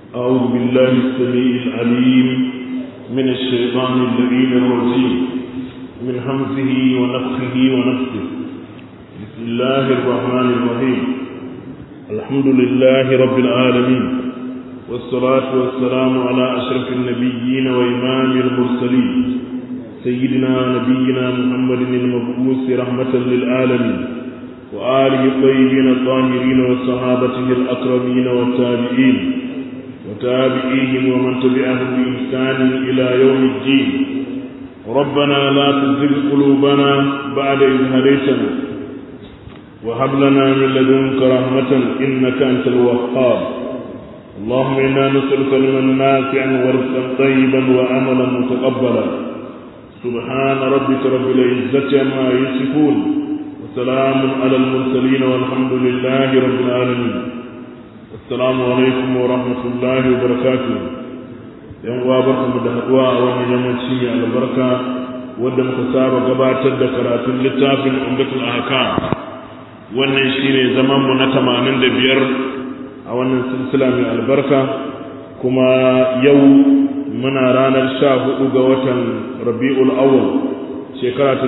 أعوذ بالله السميع العليم من الشيطان اللعين الرجيم من همزه ونفخه ونفسه بسم الله الرحمن الرحيم الحمد لله رب العالمين والصلاة والسلام على أشرف النبيين وإمام المرسلين سيدنا نبينا محمد المبعوث رحمة للعالمين وآله الطيبين الطاهرين وصحابته الأكرمين والتابعين وتابعيهم ومن تبعهم بإحسان إلى يوم الدين ربنا لا تزغ قلوبنا بعد إذ هديتنا وهب لنا من لدنك رحمة إنك أنت الوهاب اللهم إنا نسألك علما نافعا ورزقا طيبا وعملا متقبلا سبحان ربك رب العزة عما يصفون وسلام على المرسلين والحمد لله رب العالمين السلام عليكم ورحمة الله وبركاته yan uwa barkamu da haduwa a wannan yammaci mai albarka wadda muka saba gabatar da karatun littafin umdatul ahkam wannan shine zaman mu na 85 a wannan silsila mai albarka kuma yau muna ranar 14 ga watan Rabiul Awwal shekara ta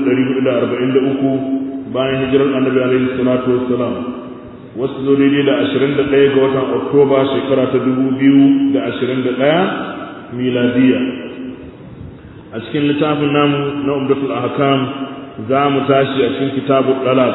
1443 bayan hijirar Annabi alaihi salatu wassalam wasu zo daidai da 21 ga watan oktoba shekara ta 2021 miladiya a cikin littafin namu na umdatul ahkam za mu tashi a cikin kitabu dalal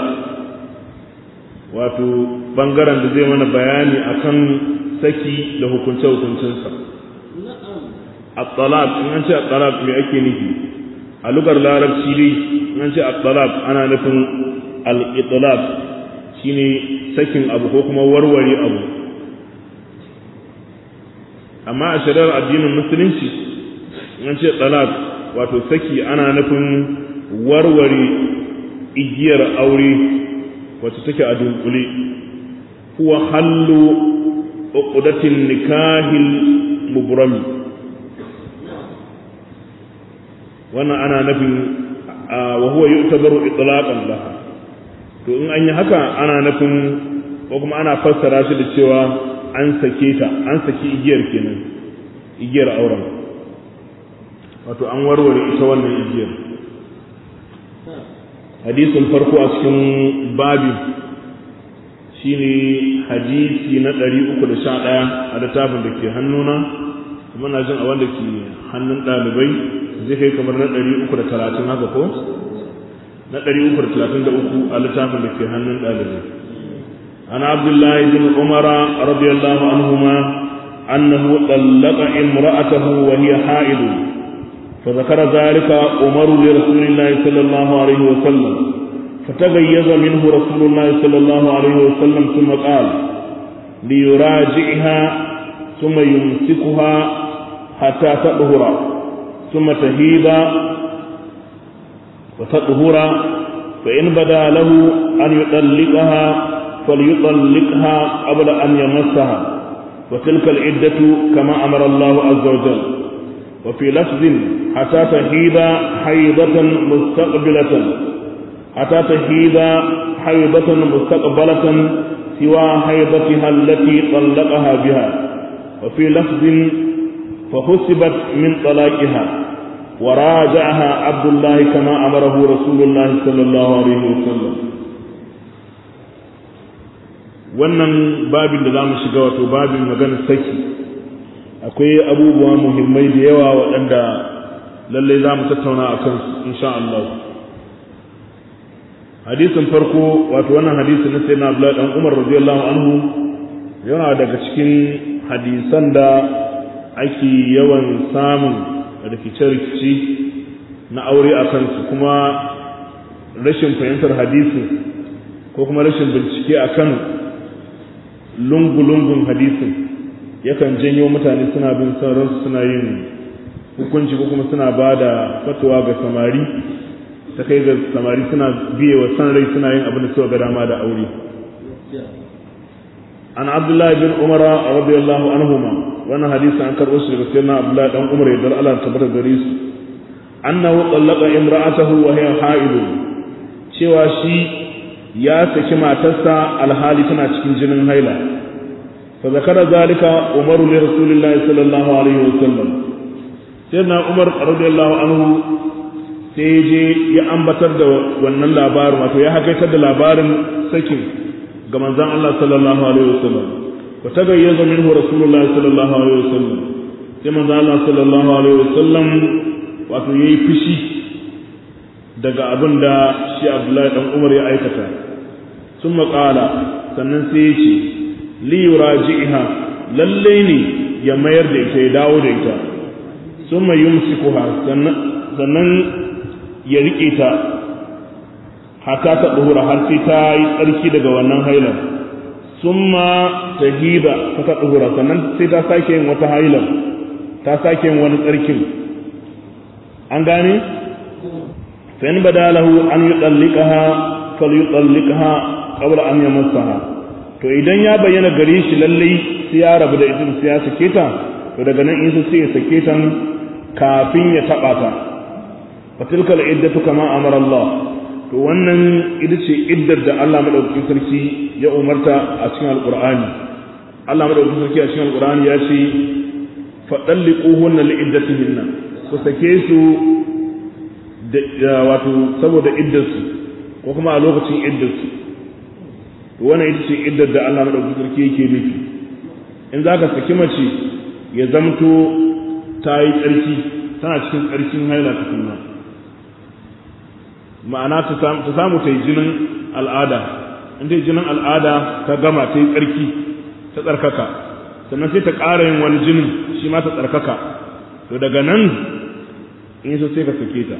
wato bangaren da zai mana bayani akan saki da hukunce hukuncinsa at-talaq in an ce at-talaq me ake nufi a lugar larabci dai in an ce at-talaq ana nufin al-itlaq shine sakin abu ko kuma warware abu amma a shari'ar addinin musulunci an ce talak wato saki ana nufin warware igiyar aure wacce take a dunkule huwa hallu uqdatin nikahil mubrami wannan ana nufin wa huwa yu'tabaru itlaqan laha to in an yi haka ana nufin ko kuma ana fassara shi da cewa an sake ta an saki igiyar kenan igiyar auren wato an warware ita wannan igiyar hadisin farko a cikin babi shine hadisi na 311 a littafin da ke hannuna kuma na jin a wanda ke hannun ɗalibai zai kai kamar na 330 haka ko na 333 a littafin da ke hannun ɗalibai an abdullahi bin umara radiyallahu anhuma annahu tallaqa imra'atahu wa hiya ha'id فذكر ذلك عمر لرسول الله صلى الله عليه وسلم فتغيظ منه رسول الله صلى الله عليه وسلم ثم قال ليراجعها ثم يمسكها حتى تطهر ثم تهيب وتطهر فإن بدا له أن يطلقها فليطلقها قبل أن يمسها وتلك العدة كما أمر الله عز وجل وفي لفظ حتى تهيب حيضة مستقبلة حتى تهيب حيضة مستقبلة سوى حيضتها التي طلقها بها وفي لفظ فحسبت من طلاقها وراجعها عبد الله كما أمره رسول الله صلى الله عليه وسلم wannan babin da za mu shiga wato babin maganar saki akwai abubuwa muhimmai da yawa waɗanda lallai za mu tattauna a kansu insha Allah hadisin farko wato wannan hadisi na sayyidina Abdullah dan Umar radiyallahu anhu yana daga cikin hadisan da ake yawan samun rikice-rikice na aure a kansu kuma rashin fahimtar hadisi ko kuma rashin bincike a kan lungu-lungun hadisin yakan janyo mutane suna bin sauransu suna yin hukunci ko kuma suna ba da fatuwa ga samari ta kai ga samari suna biye wa san rai suna yin abin da suka ga dama da aure an abdullahi bin umara radiyallahu anhuma wannan hadisi an karɓo shi daga sayyidina abdullahi dan umar ya dar Allah tabbata gare su annahu qallaqa imra'atahu wa hiya ha'id cewa shi ya saki matarsa alhali tana cikin jinin haila fa zakara zalika umar li rasulillahi sallallahu alaihi wasallam sayyidina umar radiyallahu anhu sai je ya ambatar da wannan labarin wato ya hakaitar da labarin sakin ga manzon Allah sallallahu alaihi wasallam wa tagayyaza minhu rasulullahi sallallahu alaihi wasallam sai manzon Allah sallallahu alaihi wasallam wato yayi fushi daga abin da shi Abdullahi dan Umar ya aikata sun maƙala sannan sai ya ce li yuraji'iha lalle ne ya mayar da ita ya dawo da ita sun mai yumsikuha sannan ya riƙe ta hata ta ɗuhura har sai ta yi tsarki daga wannan hailar sun ma ta hida ta ta ɗuhura sannan sai ta sake yin wata hailar ta sake yin wani tsarkin an gane fa'in badalahu an yi tsallikaha fal yi tsallikaha kabla an yi masaha to idan ya bayyana gare shi lallai sai ya rabu da ita sai ya sake ta to daga nan in sai ya sake ta kafin ya taɓa ta fatilkal iddatu kama amara Allah to wannan ita ce iddar da Allah madaukakin sarki ya umarta a cikin alqur'ani Allah madaukakin sarki a cikin alqur'ani ya ce fadalliquhunna li iddatihinna ku sake su da wato saboda iddarsu ko kuma a lokacin iddarsu to wannan ita ce iddar da Allah madaukakin sarki yake nufi in zaka saki mace ya zamto ta yi tsarki tana cikin tsarkin haila tukunna ma'ana ta samu ta yi jinin al'ada in ta yi jinin al'ada ta gama ta yi tsarki ta tsarkaka sannan sai ta ƙara yin wani jinin shi ma ta tsarkaka to daga nan in so sai ka sake ta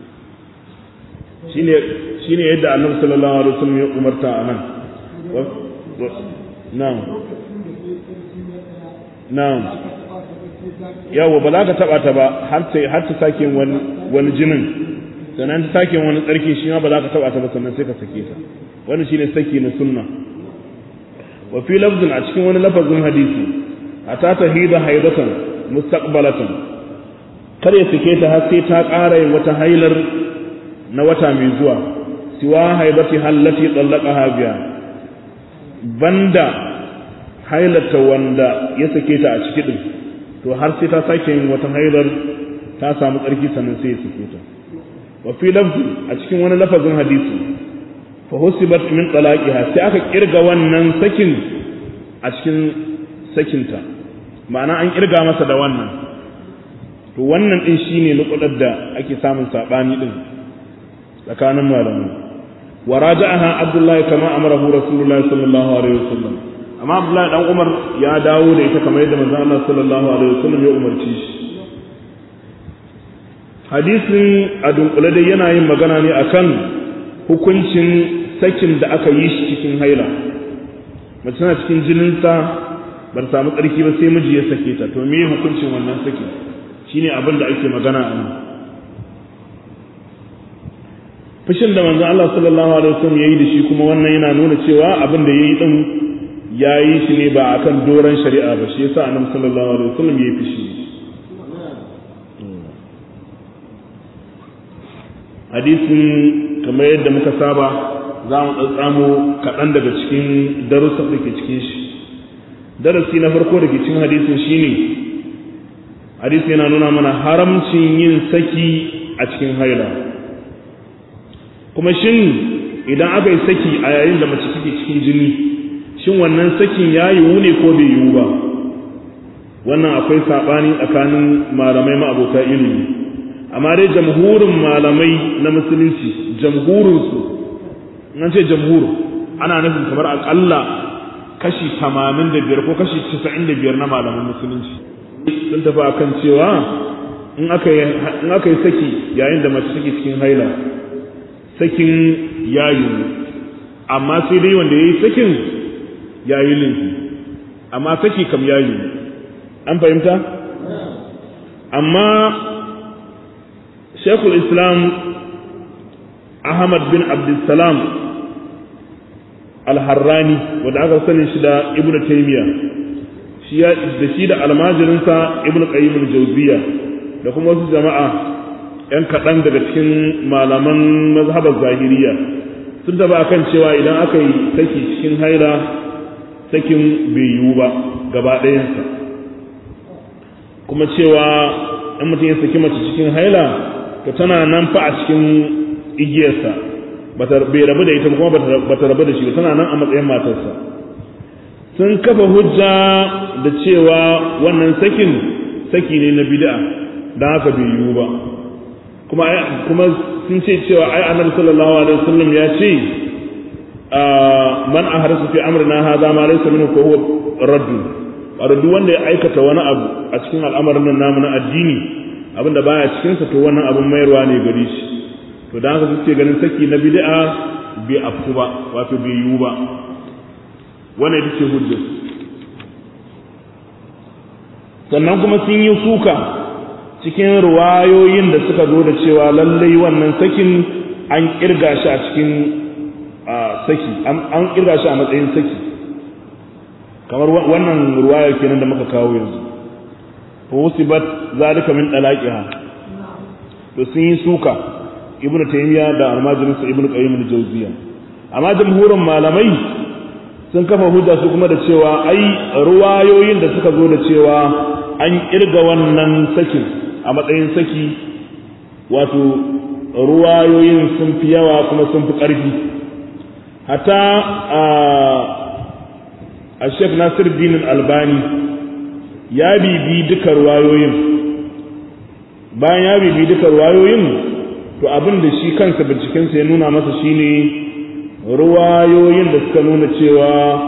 shine yadda annabi sallallahu alaihi wasallam ya umarta a nan na'am na'am yawa ba za ka taba ta ba har ta har ta sake wani wani jinin sannan ta sake wani tsarki shi ma ba za ka taba ta ba sannan sai ka sake ta wannan shine saki na sunna wa fi lafzin a cikin wani lafazin hadisi ata tahida haidatan mustaqbalatan kar ya sake ta har sai ta ƙara yin wata hailar na wata mai zuwa siwa haibati hallati tsallaqaha biya banda hailata wanda ya sake ta a ciki din to har sai ta sake yin wata hailar ta samu tsarki sannan sai ya sake ta wa fi lafzi a cikin wani lafazin hadisi fa husibat min talaqiha sai aka kirga wannan sakin a cikin sakinta ma'ana an kirga masa da wannan to wannan din shine nukudar da ake samun sabani din tsakanin malamai wa raja'aha abdullahi kama amarahu rasulullahi sallallahu alaihi wasallam amma abdullahi dan umar ya dawo da ita kamar yadda manzon Allah sallallahu alaihi wasallam ya umarci shi hadisin a dunkule dai yana yin magana ne akan hukuncin sakin da aka yi shi cikin haila mace tana cikin jininta ba ta samu tsarki ba sai miji ya sake ta to me hukuncin wannan sakin shine abin da ake magana a nan fushin da manzon Allah sallallahu alaihi wasallam yayi da shi kuma wannan yana nuna cewa abin da yayi din yayi shi ne ba akan doran shari'a ba shi yasa annabi sallallahu alaihi wasallam yayi fushi hadisin kamar yadda muka saba za mu tsatsamo kaɗan daga cikin darussan da ke cikin shi darasi na farko da ke cikin hadisin shine hadisi yana nuna mana haramcin yin saki a cikin haila kuma shin idan aka yi saki a yayin da mace take cikin jini shin wannan sakin ya yiwu ne ko bai yiwu ba wannan akwai saɓani tsakanin malamai ma'abota ilimi amma dai jamhurin malamai na musulunci jamhurinsu nan ce jamhur ana nufin kamar aƙalla kashi tamanin da biyar ko kashi casa'in da biyar na malaman musulunci sun tafi akan cewa in aka yi saki yayin da mace take cikin haila sakin ya yiwu amma sai dai wanda ya yi sakin ya yi laifi amma saki kam ya yiwu an fahimta amma shekul islam ahmad bin abdulsalam al-harrani wanda aka sani shi da ibnu taymiya shi ya da shi da almajirinsa ibnu qayyim al-jawziya da kuma wasu jama'a yan kaɗan daga cikin malaman mazhabar zahiriya sun taba akan cewa idan aka yi saki cikin haila sakin bai yiwu ba gaba ɗayansa kuma cewa in mutum ya saki mace cikin haila to tana nan fa a cikin igiyarsa bai rabu da ita kuma ba ta rabu da shi tana nan a matsayin matarsa sun kafa hujja da cewa wannan sakin saki ne na bid'a don haka bai yiwu ba kuma kuma sun ce cewa ai annabi sallallahu alaihi wasallam ya ce man ahrasu fi amrina hadha ma laysa minhu fa huwa radd wato duk wanda ya aikata wani abu a cikin al'amarin nan namu na addini abinda baya cikin sa to wannan abun mayarwa ne gare shi to dan haka suke ganin saki na bid'a bai afku ba wato bai yiwu ba wannan ita ce hujjar sannan kuma sun yi suka cikin ruwayoyin da suka zo da cewa lallai wannan sakin an kirga shi a cikin saki an kirga shi a matsayin saki kamar wannan ruwaya kenan da muka kawo yanzu fa usibat zalika min dalaqiha to sun yi suka ibnu taymiya da almajirin sa ibnu qayyim al-jawziya amma jamhurin malamai sun kafa hujja su kuma da cewa ai ruwayoyin da suka zo da cewa an kirga wannan sakin a matsayin saki wato ruwayoyin sun fi yawa kuma sun fi ƙarfi hatta a shek nasir dinin albani ya bibi duka ruwayoyin bayan ya bibi duka ruwayoyin to abin da shi kansa bincikensa ya nuna masa shine ruwayoyin da suka nuna cewa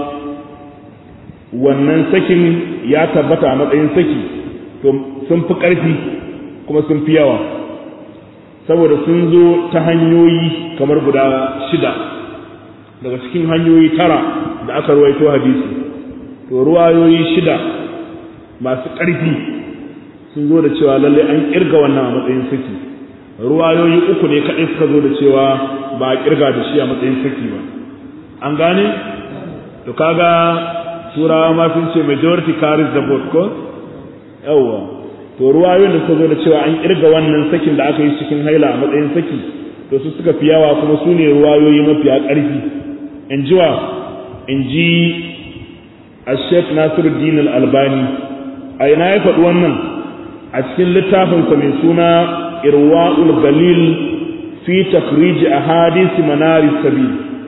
wannan sakin ya tabbata a matsayin saki to sun fi ƙarfi kuma sun fi yawa saboda sun zo ta hanyoyi kamar guda shida daga cikin hanyoyi tara da aka ruwaito hadisi to ruwayoyi shida masu ƙarfi sun zo da cewa lalle an ƙirga wannan a matsayin saki ruwayoyi uku ne kaɗai suka zo da cewa ba a ƙirga da shi a matsayin saki ba an gane to kaga turawa ma sun ce majority carries the vote ko yawwa to ruwayoyin da suka zo da cewa an kirga wannan sakin da aka yi cikin haila a matsayin saki to su suka fi yawa kuma su ne ruwayoyi mafiya ƙarfi in ji wa in ji a sheikh nasiruddin al-albani a ina ya faɗi wannan a cikin littafinsa mai suna irwa'ul galil fi takhrij ahadith manari sabil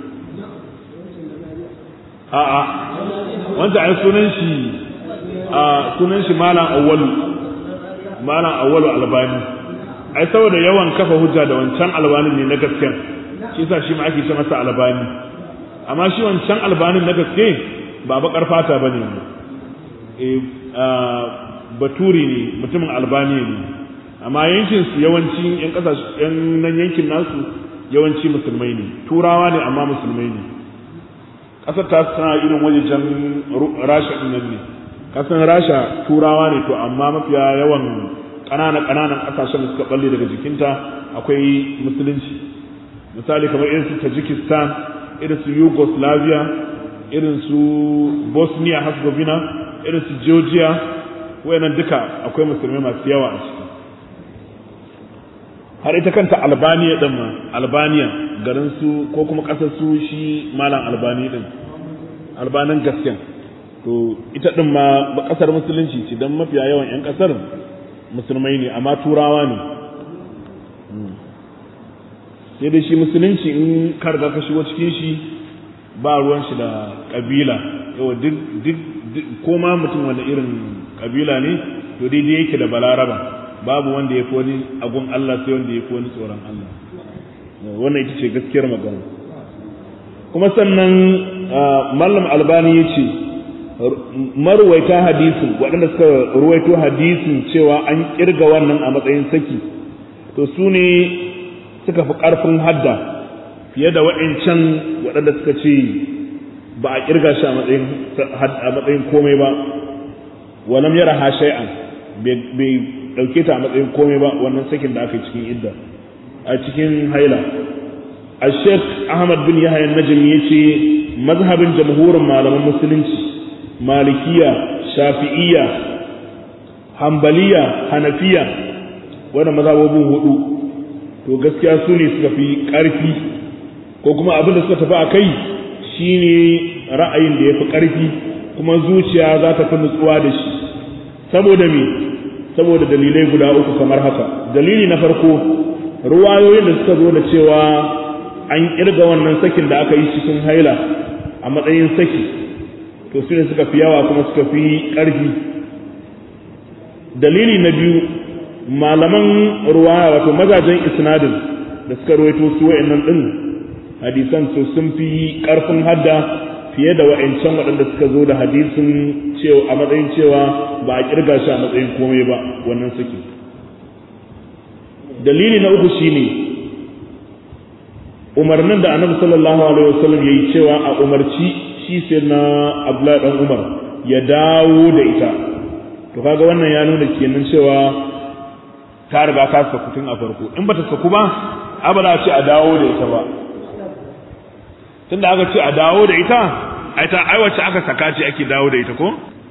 a'a wanda ai sunan shi a sunan shi malam awwalu malam awwalu albani ai saboda yawan kafa hujja da wancan albani ne na gaskiya shi yasa shi ma ake ce masa albani amma shi wancan albanin na gaske ba bakar fata bane eh baturi ne mutumin albani ne amma yankin su yawanci yan kasashe yan nan yankin nasu yawanci musulmai ne turawa ne amma musulmai ne kasar ta tana irin wajejen rasha din nan ne kasan rasha turawa ne to amma mafiya yawan ƙananan ƙananan ƙasashen da suka balle daga jikinta akwai musulunci misali kamar irin su tajikistan irin su yugoslavia irin su bosnia herzegovina irin su georgia wayannan duka akwai musulmai masu yawa a ciki har ita kanta albania din ma albania garin su ko kuma ƙasar su shi malam albani din albanin gaskiya to ita din ma ba ƙasar musulunci ce don mafiya yawan 'yan ƙasar musulmai ne amma turawa ne sai dai shi musulunci in karga ka shigo cikin shi ba ruwan shi da ƙabila yau duk ko ma mutum wanda irin ƙabila ne to daidai yake da balaraba babu wanda ya fi wani agun Allah sai wanda ya fi wani tsoron Allah wannan ita ce gaskiyar magana kuma sannan mallam albani ya ce marwaita hadisin waɗanda suka ruwaito hadisin cewa an kirga wannan a matsayin saki to su ne suka fi ƙarfin hadda fiye da waɗancan waɗanda suka ce ba a kirga shi a matsayin komai ba walam yara ha shay'an bai ɗauke ta a matsayin komai ba wannan sakin da aka yi cikin idda a cikin haila a sheikh ahmad bin yahya najim ya ce mazhabin jamhurin malaman musulunci malikiya shafi'iya hambaliya hanafiya wannan mazhabobin hudu to gaskiya su ne suka fi ƙarfi ko kuma abin da suka tafi a kai shine ra'ayin da ya fi ƙarfi kuma zuciya za ta fi nutsuwa da shi saboda me saboda dalilai guda uku kamar haka dalili na farko ruwayoyin da suka zo da cewa an kirga wannan sakin da aka yi cikin haila a matsayin saki to su ne suka fi yawa kuma suka fi ƙarfi dalili na biyu malaman ruwaya wato mazajen isnadin da suka ruwaito su wa'annan din hadisan su sun fi ƙarfin hadda fiye da wa'ancan waɗanda suka zo da hadisin cewa a matsayin cewa ba a kirga shi a matsayin komai ba wannan saki dalili na uku shine umarnin da annabi sallallahu alaihi wasallam yayi cewa a umarci shi sai na Abdullahi dan Umar ya dawo da ita to kaga wannan ya nuna kenan cewa ta riga ta saku tun a farko in bata saku ba abada ce a dawo da ita ba tunda aka ce a dawo da ita ai ta ai wacce aka saka ce ake dawo da ita ko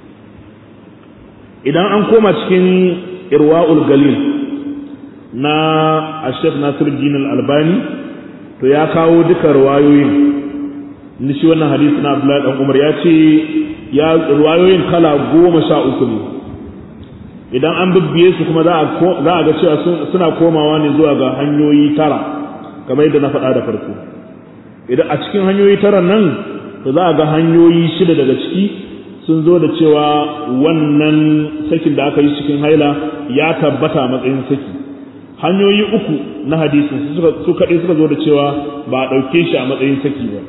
idan an koma cikin irwa'ul galil na ashef nasiruddin al-albani to ya kawo duka ruwayoyin ni shi wannan hadisi na abdullahi dan umar ya ce ya ruwayoyin kala goma sha uku ne idan an bibbiye su kuma za a ga cewa suna komawa ne zuwa ga hanyoyi tara kamar yadda na faɗa da farko idan a cikin hanyoyi tara nan to za a ga hanyoyi shida daga ciki sun zo da cewa wannan sakin da aka yi cikin haila ya tabbata matsayin saki hanyoyi uku na hadisin su kaɗai suka zo da cewa ba a ɗauke shi a matsayin saki ba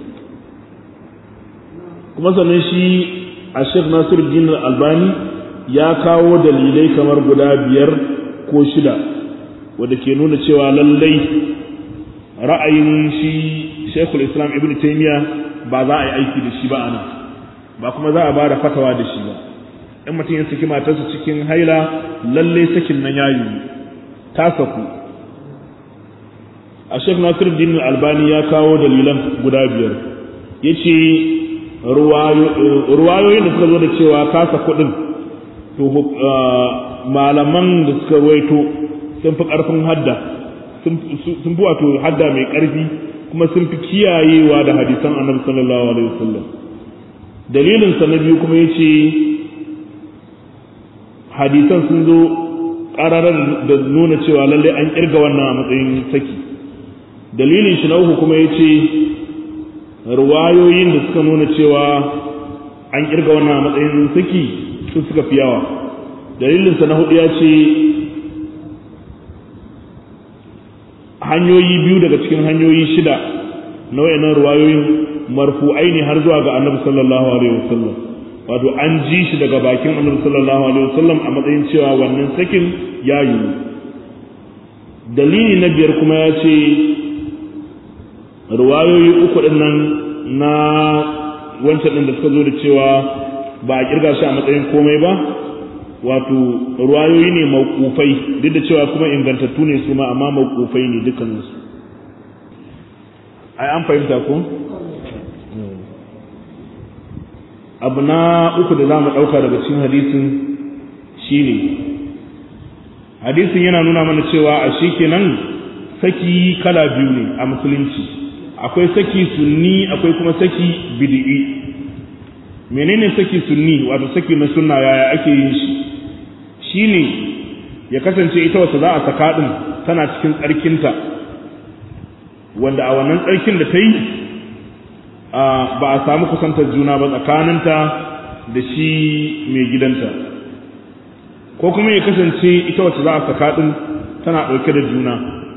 kuma sannan shi a shek nasiru dinar albani ya kawo dalilai kamar guda biyar ko shida wadda ke nuna cewa lallai ra'ayin shi shekul islam ibn taimiya ba za a yi aiki da shi ba a nan ba kuma za a ba da fatawa da shi ba in mutum ya saki matarsa cikin haila lallai sakin nan ya yi ta saku a shek nasir din albani ya kawo dalilan guda biyar ya ce ruwayoyin da suka zo da cewa kasa kuɗin to malaman da suka ruwaito sun fi ƙarfin hadda sun fi wato hadda mai ƙarfi kuma sun fi kiyayewa da hadisan annabi sallallahu alaihi wasallam dalilinsa na biyu kuma ya ce hadisan sun zo ƙararar da nuna cewa lallai an ƙirga wannan a matsayin saki dalilin shi na uku kuma ya ce ruwayoyin da suka nuna cewa an ƙirga wannan a matsayin saki su suka fi yawa dalilinsa na hudu ya ce hanyoyi biyu daga cikin hanyoyi shida na wayannan ruwayoyin marfu'ai ne har zuwa ga annabi sallallahu alaihi wasallam wato an ji shi daga bakin annabi sallallahu alaihi wasallam a matsayin cewa wannan sakin ya yi dalili na biyar kuma ya ce ruwayoyi uku din nan na wancan din da suka zo da cewa ba a kirga shi a matsayin komai ba wato ruwayoyi ne mawkufai duk da cewa kuma ingantattu ne su ma amma mawkufai ne dukkaninsu ai an fahimta ko abu na uku da za mu ɗauka daga cikin hadisin shine hadisin yana nuna mana cewa a shi kenan saki kala biyu ne a musulunci akwai saki sunni akwai kuma saki bid'i menene saki sunni wato saki na sunna yaya ake yin shi shine ya kasance ita wacce za a saka din tana cikin tsarkinta wanda a wannan tsarkin da ta yi ba a samu kusantar juna ba tsakaninta da shi mai gidanta ko kuma ya kasance ita wacce za a saka din tana ɗauke da juna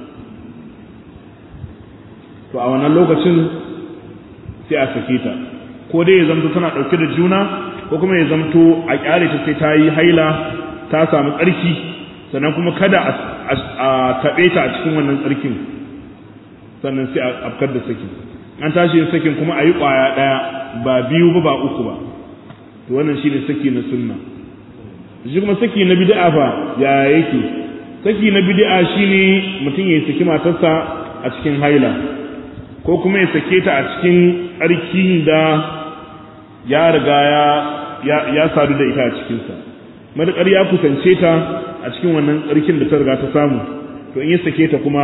to a wannan lokacin sai a sake ta ko dai ya zamto tana ɗauke da juna ko kuma ya zamto a ƙyale ta sai ta yi haila ta samu tsarki sannan kuma kada a taɓe ta a cikin wannan tsarkin sannan sai a afkar da sakin an tashi yin sakin kuma a yi ƙwaya ɗaya ba biyu ba ba uku ba to wannan shi ne saki na sunna shi kuma saki na bid'a fa ya yake saki na bid'a shine mutum ya saki matarsa a cikin haila ko kuma ya sake ta a cikin tsarkin da ya riga ya sadu da ita a cikinsa matuƙar ya kusance ta a cikin wannan tsarkin da ta riga ta samu to in ya sake ta kuma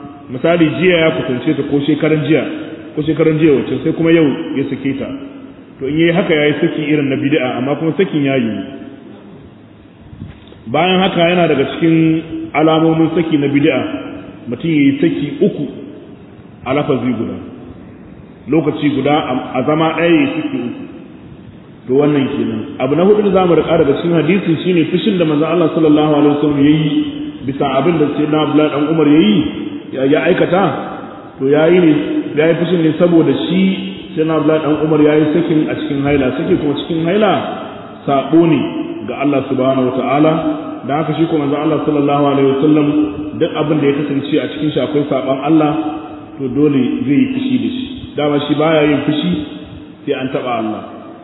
misali jiya ya kusance ta ko shekaran jiya ko shekaran jiya wacce sai kuma yau ya sake ta to in yayi haka yayi saki irin na bid'a amma kuma sakin yayi bayan haka yana daga cikin alamomin saki na bid'a mutum yayi saki uku a lafazi guda lokaci guda a zama ɗaya yayi saki uku to wannan kenan abu na hudu da zamu rika daga cikin hadisi shine fushin da manzon Allah sallallahu alaihi wasallam yayi bisa abin da sayyidina Abdullah dan Umar yayi ya aikata to yayi ne yayi fushin ne saboda shi sayyidina Abdullah dan Umar yayi sakin a cikin haila saki kuma cikin haila sabo ne ga Allah subhanahu wataala da haka shi kuma manzon Allah sallallahu alaihi wasallam duk abin da ya kasance a cikin shi akwai saban Allah to dole zai yi fushi da shi dama shi baya yin fushi sai an taba Allah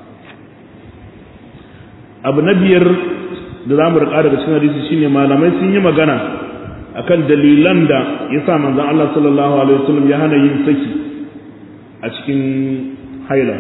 abu na biyar da za mu riƙa daga cikin hadisi shine malamai sun yi magana akan dalilan da ya sa manzon Allah sallallahu alaihi wasallam ya hana yin saki a cikin haila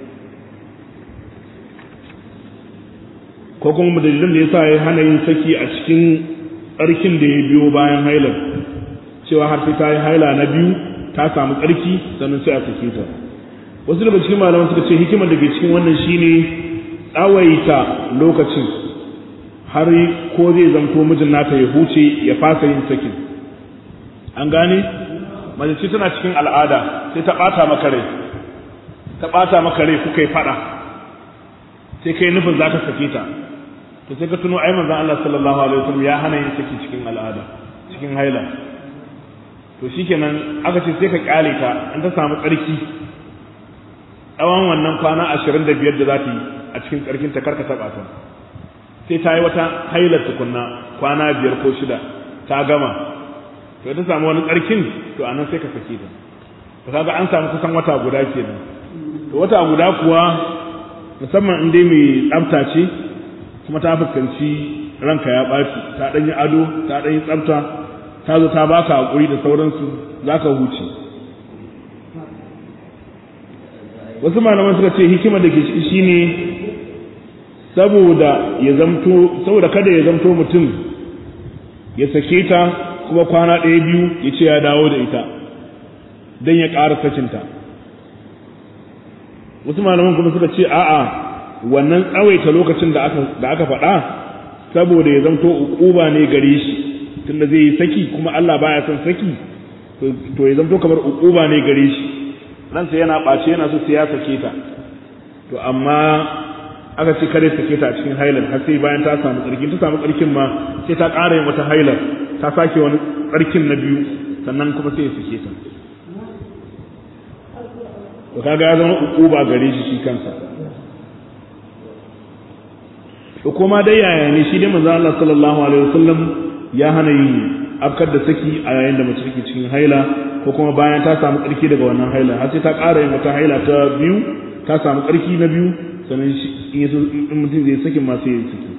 ko kuma dalilan da ya sa ya hana yin saki a cikin tsarkin da ya biyo bayan hailar cewa har sai ta yi haila na biyu ta samu tsarki sannan sai a sake ta wasu daga cikin malaman suka ce hikimar da ke cikin wannan shine tsawaita lokacin har ko zai zanto mijin nata ya huce ya fasa yin sakin an gane mace tana cikin al'ada sai ta bata maka rai ta bata maka rai kuka yi fada sai kai nufin zaka sake ta to sai ka tuno ai manzon Allah sallallahu alaihi wasallam ya hana yin saki cikin al'ada cikin haila to shikenan aka ce sai ka kyale ta in ta samu tsarki tsawon wannan kwana 25 da za ta yi a cikin tsarkin ta karka taba ta sai ta yi wata hailar tukunna kwana biyar ko shida ta gama to ta samu wani tsarkin to anan sai ka sake ta to kaga an samu kusan wata guda kenan to wata guda kuwa musamman in dai mai tsafta ce kuma ta fuskanci ranka ya ɓaci ta ɗan yi ado ta ɗan yi tsafta ta zo ta baka haƙuri da sauransu za ka huce wasu malaman suka ce hikima da ke ciki shine saboda ya zamto saboda kada ya zamto mutum ya sake ta kuma kwana ɗaya biyu ya ce ya dawo da ita don ya ƙara sakinta wasu malaman kuma suka ce a'a wannan tsawaita lokacin da aka da aka faɗa saboda ya zamto uquba ne gare shi tunda zai yi saki kuma Allah baya son saki to ya zamto kamar uquba ne gare shi ransa yana ɓace yana so sai ya sake ta to amma aka ce kare sake ta a cikin hailar har sai bayan ta samu tsarki ta samu tsarkin ma sai ta ƙara yin wata hailar ta sake wani tsarkin na biyu sannan kuma sai ya sake ta to kaga ya zama uquba gare shi shi kansa to kuma dai yaya ne shi dai manzo Allah sallallahu alaihi wasallam ya hana yin afkar da saki a yayin da mace take cikin haila ko kuma bayan ta samu tsarki daga wannan haila har sai ta ƙara yin wata haila ta biyu ta samu tsarki na biyu sannan in mutum zai sakin ma sai ya saki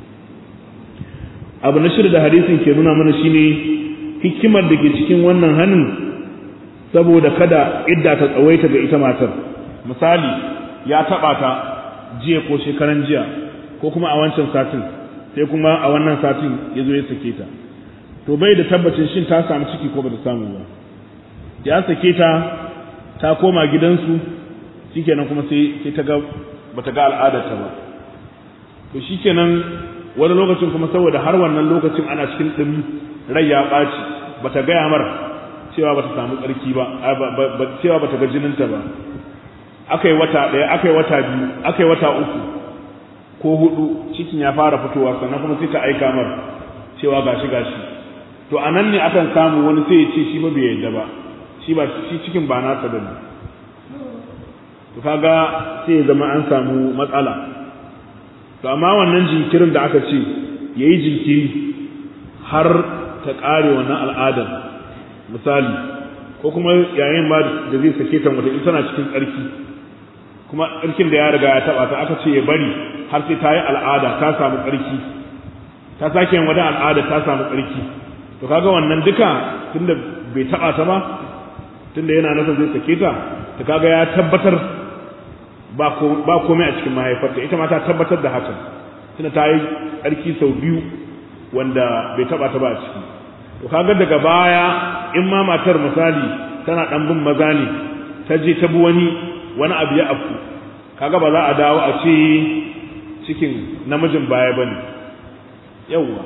abu na shirya da hadisin ke nuna mana shine hikimar da ke cikin wannan hannun saboda kada idda ta tsawaita ga ita matar misali ya taɓa ta jiya ko shekaran jiya ko kuma a wancan satin sai kuma a wannan satin ya zo ya sake ta to bai da tabbacin shin ta samu ciki ko ba ta samu ba ya sake ta ta koma gidansu shikenan kuma sai sai ta ga bata ga al'adarta ba to shikenan wani lokacin kuma saboda har wannan lokacin ana cikin dumi rai ya ɓaci bata gaya mar cewa bata samu tsarki ba cewa bata ga jininta ba akai wata ɗaya akai wata biyu akai wata uku ko hudu cikin ya fara fitowa sannan kuma sai ta aika mar cewa gashi gashi to anan ne akan samu wani sai ya ce shi ba bai yadda ba shi ba shi cikin ba nasa bane to kaga sai ya zama an samu matsala to amma wannan jinkirin da aka ce yayi jinkiri har ta kare wannan al'adar misali ko kuma yayin ba da zai sake ta wata ita tana cikin tsarki kuma tsarkin da ya riga ya taba ta aka ce ya bari har sai ta yi al'ada ta samu tsarki ta sake yin wata al'ada ta samu tsarki to kaga wannan duka tunda bai taba ta ba tunda yana nasa zai sake ta ta kaga ya tabbatar ba komai a cikin mahaifarta ita ma ta tabbatar da hakan tunda ta yi tsarki sau biyu wanda bai taba ta ba a ciki to kaga daga baya in ma matar misali tana dan bin maza ne ta je ta bi wani wani abu ya afku kaga ba za a dawo a ce cikin namijin baya bane yawwa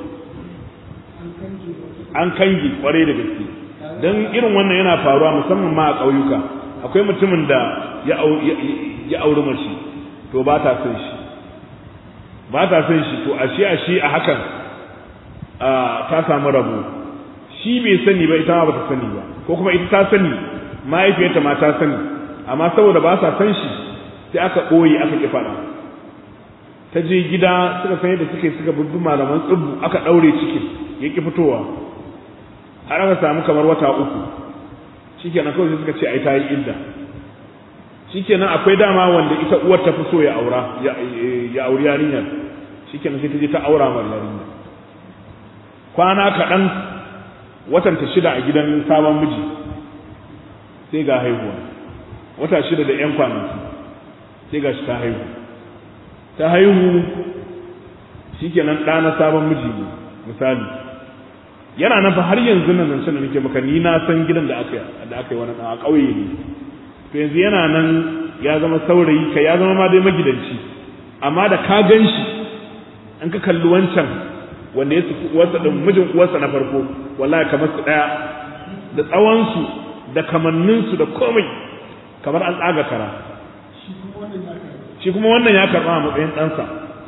an kangi kwarai da gaske don irin wannan yana faruwa musamman ma a ƙauyuka akwai mutumin da ya auri mace to ba ta son shi ba ta son shi to ashe ashe a hakan ta samu rabo shi bai sani ba ita ma ba ta sani ba ko kuma ita ta sani mahaifiyarta ma ta sani amma saboda ba sa san shi sai aka ɓoye aka ƙi faɗa ta je gida suka san yadda suke suka bubbi malaman tsibbu aka ɗaure cikin ya ƙi fitowa har aka samu kamar wata uku shikenan kawai sai suka ce ai ta yi idda shikenan akwai dama wanda ita uwar ta fi so ya aura ya auri yarinyar shikenan sai ta je ta aura mar yarinyar kwana kaɗan watan ta shida a gidan sabon miji sai ga haihuwa wata shida da 'yan kwanaki sai ga shi ta haihu ta haihu shikenan ɗa na sabon miji ne misali yana nan fa har yanzu nan nan da nake maka ni na san gidan da aka da aka yi wani a ƙauye ne to yanzu yana nan ya zama saurayi kai ya zama ma dai magidanci amma da ka gan shi an ka kalli wancan wanda ya sufi uwarsa din mijin uwarsa na farko wallahi kamar su daya da tsawonsu da kamanninsu da komai kamar an tsaga kara shi kuma wannan ya karɓa a matsayin ɗansa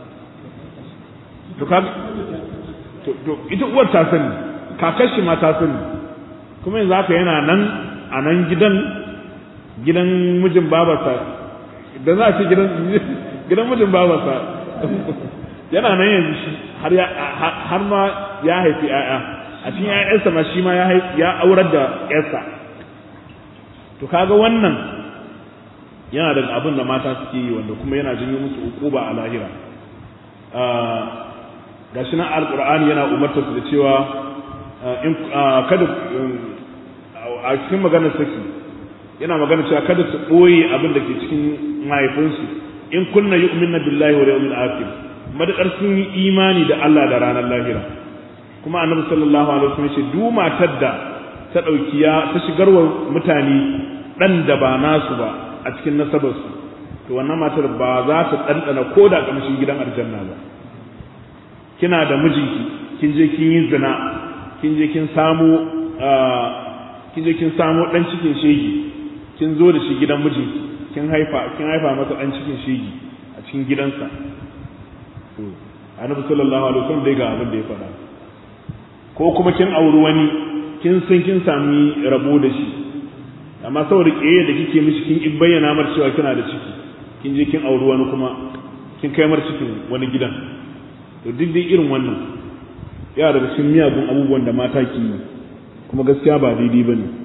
to ka to ita uwar ta sani kakar shi ma ta sani kuma yanzu haka yana nan a nan gidan gidan mijin babarsa da za a ce gidan gidan mijin babarsa yana nan yanzu shi har ya har ma ya haifi ƴaƴa a cikin ƴaƴansa ma shi ma ya ya aurar da ƴarsa to kaga wannan yana daga abin da mata suke yi wanda kuma yana janyo musu ukuba a lahira gashi nan alqur'ani yana umarta su da cewa in kada a cikin maganar saki yana magana cewa kada su ɓoye abin da ke cikin mahaifinsu in kunna yu'minna billahi wal yawmil akhir madakar sun yi imani da Allah da ranar lahira kuma annabi sallallahu alaihi wasallam ce duk matar da ta dauki ya ta shigarwa mutane dan da ba nasu ba a cikin nasabarsu to wannan matar ba za ta dandana ko da kamshin gidan aljanna ba kina da mijinki kin je kin yi zina kin je kin samu kin je kin samu dan cikin shegi kin zo da shi gidan mijinki kin haifa kin haifa masa dan cikin shegi a cikin gidansa to annabi sallallahu alaihi wasallam dai ga abin da ya faɗa ko kuma kin auri wani kin san kin sami rabo da shi amma saboda kiyaye da kike mishi kin in bayyana mar cewa kina da ciki kin je kin auri wani kuma kin kai mar cikin wani gidan to duk dai irin wannan ya daga cikin miyagun abubuwan da mata ke yi kuma gaskiya ba daidai ba ne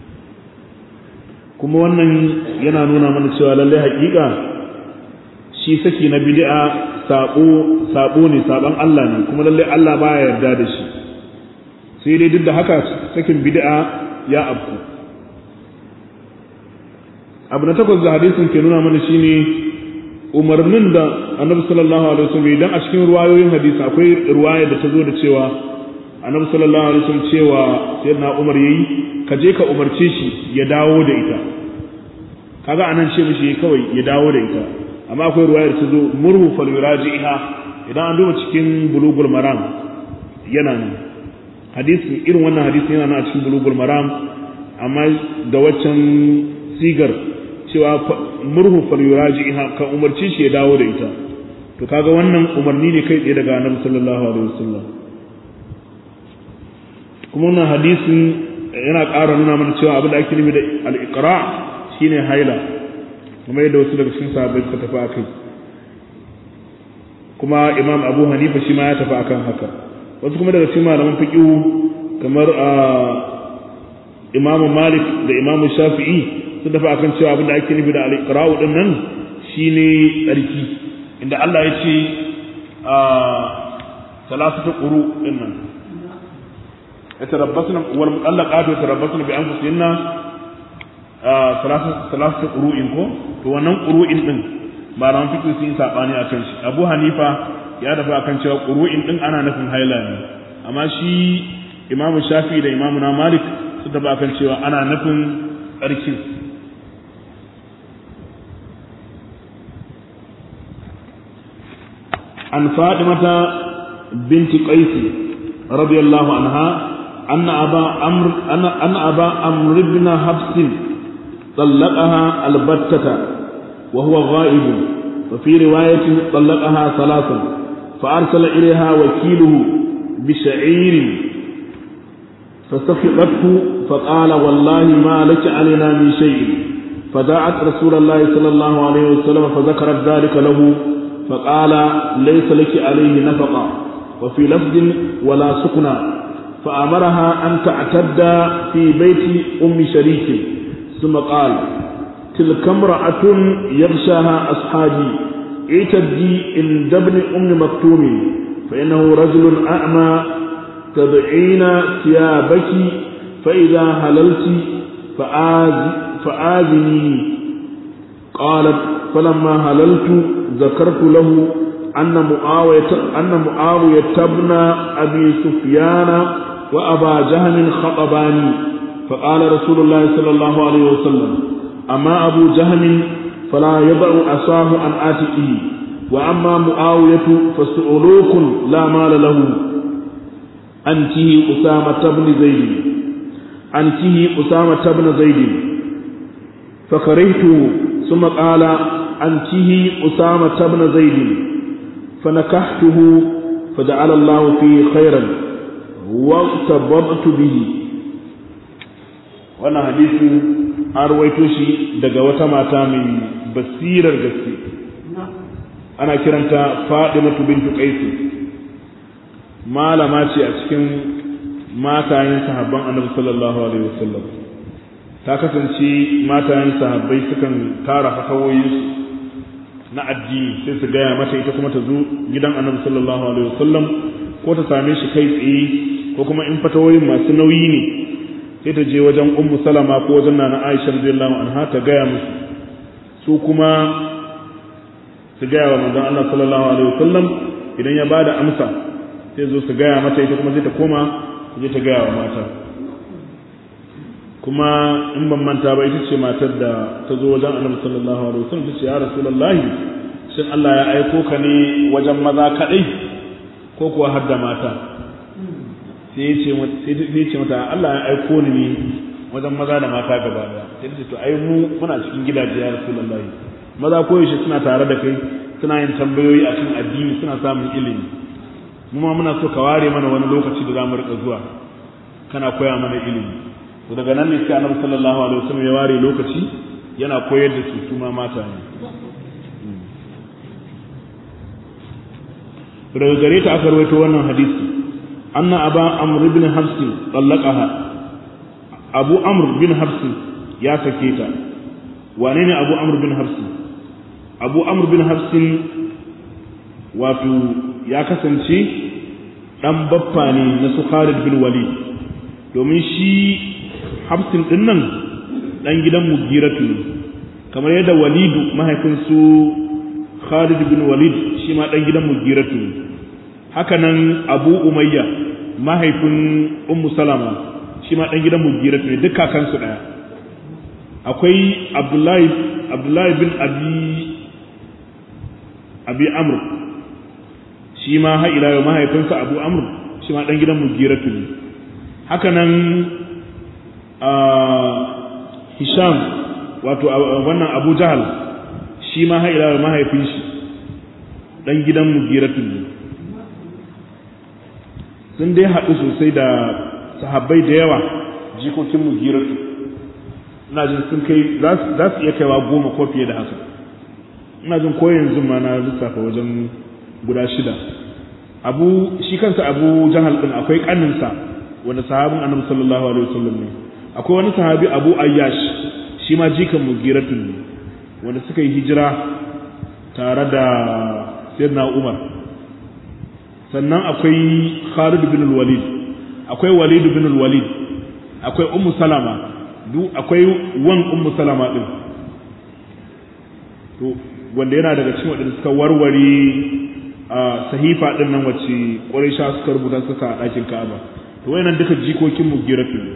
kuma wannan yana nuna mana cewa lallai haƙiƙa shi saki na bid'a sabo sabo ne saban Allah ne kuma lallai Allah baya yarda da shi sai dai duk da haka sakin bid'a ya afku abu na takwas da hadisin ke nuna mana shine umarnin da annabi sallallahu alaihi wasallam idan a cikin ruwayoyin hadisi akwai ruwaya da ta zo da cewa annabi sallallahu alaihi wasallam cewa sayyidina Umar yayi ka je ka umarce shi ya dawo da ita kaga anan ce mishi kawai ya dawo da ita amma akwai ruwaya da ta zo murhu fal yuraji'iha idan an duba cikin bulugul maram yana nan hadisi irin wannan hadisi yana nan a cikin bulugul maram amma da waccan sigar cewa murhu fal yuraji'iha ka umarci shi ya dawo da ita to kaga wannan umarni ne kai tsaye daga annabi sallallahu alaihi wasallam kuma wannan hadisin yana ƙara nuna mana cewa abin da ake nufi da al-iqra shine haila kuma yadda wasu daga cikin sahabbai suka tafi akai kuma imam abu hanifa shi ma ya tafi akan haka wasu kuma daga cikin malaman fiqh kamar imam malik da imam shafi'i sun tafi akan cewa abin da ake nufi da al-iqra'u din nan shine tsarki inda Allah ya ce a salasatu quru din nan yatarabbasna wal mutallaqatu yatarabbasna bi anfusihinna salasatu salasatu quru'in ko to wannan quru'in din malaman fiqh sun yi sabani akan shi Abu Hanifa ya dafa akan cewa quru'in din ana nufin haila ne amma shi Imam Shafi da Imam na Malik su dafa akan cewa ana nufin tsarkin an Fatimata binti Qais radiyallahu anha أن أبا أمر أن أن أبا أمر بن حفص طلقها البتة وهو غائب وفي رواية طلقها ثلاثا فأرسل إليها وكيله بشعير فسخطته فقال والله ما لك علينا من شيء فدعت رسول الله صلى الله عليه وسلم فذكرت ذلك له فقال ليس لك عليه نفقة وفي لفظ ولا سكنى فأمرها أن تعتد في بيت أم شريك ثم قال تلك امرأة يغشاها أصحابي اعتدي عند ابن أم مكتوم فإنه رجل أعمى تضعين ثيابك فإذا هللت فآذ فآذني قالت فلما هللت ذكرت له أن معاوية أن معاوية بن أبي سفيان وأبا جهل خطباني فقال رسول الله صلى الله عليه وسلم أما أبو جهل فلا يضع عصاه عن آتئه وأما معاوية فسؤلوك لا مال له أنته أسامة بن زيد أنته أسامة بن زيد فكرهته ثم قال أنته أسامة بن زيد فنكحته فجعل الله فيه خيرا واغتبطت به wannan hadisin an rawaito shi daga wata mata mai basirar gaske ana kiranta Fadimatu bintu Qais malama ce a cikin matayen sahabban Annabi sallallahu alaihi wasallam ta kasance matayen sahabbai sukan tara fatawoyinsu na addini sai su gaya mata ita kuma ta zo gidan annabi sallallahu alaihi wasallam ko ta same shi kai tsaye ko kuma in fatawoyin masu nauyi ne sai ta je wajen ummu salama ko wajen nana aisha radiyallahu anha ta gaya musu su kuma su gaya wa manzon Allah sallallahu alaihi wasallam idan ya bada amsa sai zo su gaya mata ita kuma sai ta koma je ta gaya wa mata kuma in ban manta ba ita ce matar da ta zo wajen annabi sallallahu alaihi wasallam ta ce ya rasulullahi shin Allah ya aiko ka ne wajen maza kadai ko kuwa har da mata sai ya ce sai ce mata Allah ya aiko ni ne wajen maza da mata gaba daya sai ta ce to ai mu muna cikin gidaje ya rasulullahi maza koyaushe suna tare da kai suna yin tambayoyi akan addini suna samun ilimi mu ma muna so ka ware mana wani lokaci da za mu rika zuwa kana koya mana ilimi to daga nan ne sai annabi sallallahu alaihi wasallam ya ware lokaci yana koyar da su su ma mata ne daga gare ta aka rawaito wannan hadisi anna aba amr ibn hafs tallaqaha abu amr bin hafs ya sake ta wane ne abu amr bin hafs abu amr bin hafs wato ya kasance dan baffa ne na su Khalid bin Walid domin shi hafsin din nan dan gidan mugiratu ne kamar yadda walidu mahaifin su khalid bin walid shi ma dan gidan mugiratu ne haka nan abu umayya mahaifin ummu salama shi ma dan gidan mugiratu ne duk kakansu daya akwai abdullahi abdullahi bin abi abi amr shi ma ha ila mahaifinsa abu amr shi ma dan gidan mugiratu ne haka nan Hisham wato wannan Abu Jahal shi ma haila mahaifin shi dan gidan Mugiratun ne sun dai haɗu sosai da sahabbai da yawa jikokin Mugiratu ina jin sun kai za su iya kaiwa goma ko fiye da haka ina jin ko yanzu ma na lissafa wajen guda shida abu shi kansa abu jahal din akwai kaninsa wanda sahabin annabi sallallahu alaihi wasallam ne akwai wani sahabi abu ayyash shi ma jikan mugiratun ne wanda suka yi hijira tare da sayyidina umar sannan akwai khalid bin walid akwai walid bin walid akwai ummu salama du akwai wan ummu salama din to wanda yana daga cikin wadanda suka warware a sahifa din nan wacce quraisha suka rubuta suka a ɗakin ka'aba to wayannan duka jikokin mugiratu ne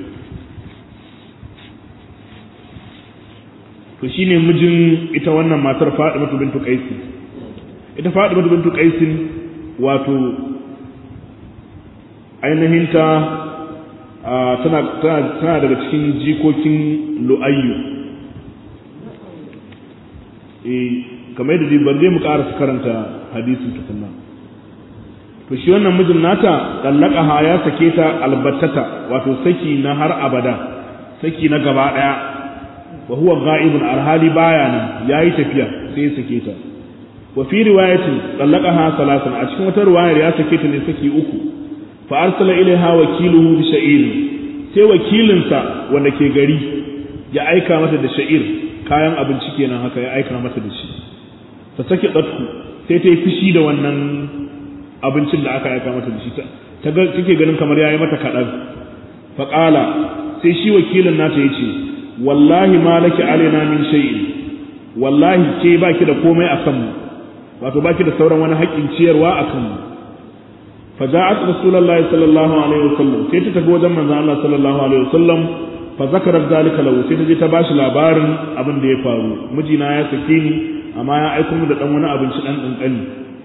to shine mijin ita wannan matar Fatimatu bintu Qais ita Fatimatu bintu Qais wato ainihin ta tana daga cikin jikokin lu'ayyu kamar yadda dai ban mu ƙara karanta hadisin tukunna to shi wannan mijin nata ha ya sake ta albattata wato saki na har abada saki na gaba daya wa huwa ghaibun alhali baya nan yayi tafiya sai ya sake ta wa fi riwayatin ha salasan a cikin wata riwayar ya sake ta ne saki uku fa arsala ilaiha wakiluhu bi sha'ir sai wakilinsa wanda ke gari ya aika mata da sha'ir kayan abinci kenan haka ya aika mata da shi ta sake ɗatku sai ta yi fushi da wannan abincin da aka aika mata da shi ta take ganin kamar ya yi mata kaɗan faƙala sai shi wakilin nata ya ce wallahi ma laki alaina min shay'in wallahi ke baki da komai a kanmu wato baki da sauran wani haƙƙin ciyarwa a kanmu fa ja'at rasulullahi sallallahu alaihi wasallam sai ta tafi wajen manzon Allah sallallahu alaihi wasallam fa zakarat zalika lahu sai ta je ta bashi labarin abin da ya faru mijina ya sake ni amma ya aiko mu da dan wani abinci dan kankani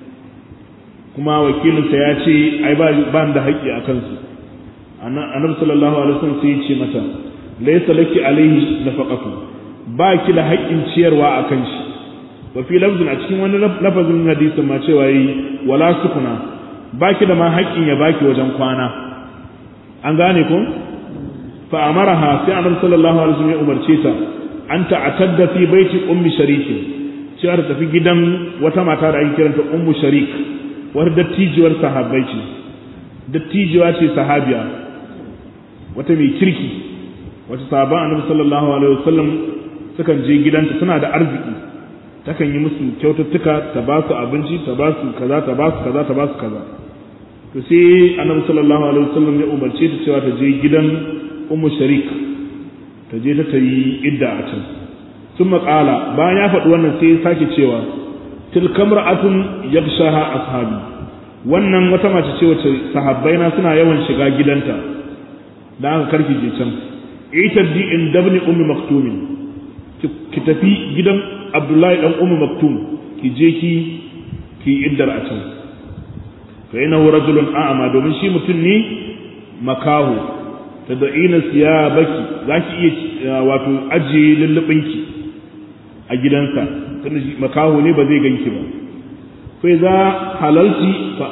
kuma wakilinsa ya ce ai ba ba da haƙƙi a kansu annabi sallallahu alaihi wasallam sai ya ce mata laysa laki alaihi nafaqatu ba ki da haƙƙin ciyarwa a kan shi wa fi lafzin a cikin wani lafazin hadisin ma cewa yi wala sukuna ba ki da ma haƙƙin ya baki wajen kwana an gane ko fa amaraha sai annabi sallallahu alaihi wasallam ya umarce ta an ta'tadda fi baiti ummi sharikin cewa ta tafi gidan wata mata da ake kiranta ummu sharik wata dattijuwar sahabbai ce dattijuwa ce sahabiya wata mai kirki wata sahaban annabi sallallahu alaihi wasallam sukan je gidanta suna da arziki takan yi musu kyaututtuka ta ba su abinci ta ba su kaza ta ba su kaza ta ba su kaza to sai annabi sallallahu alaihi wasallam ya umarce ta cewa ta je gidan ummu sharik ta je ta yi idda a can sun maƙala bayan ya faɗi wannan sai ya sake cewa tilka mar'atun yakshaha ashabi wannan wata mace ce wacce sahabbai na suna yawan shiga gidanta da aka karki je can ita di in dabni ummi maktumin ki tafi gidan abdullahi dan ummi maktum ki je ki ki iddar a can fa innahu rajulun a'ma domin shi mutum ne makahu tad'ina siyabaki zaki iya wato ajiye lullubinki a gidansa tunda makaho ne ba zai ganki ba fa za halalci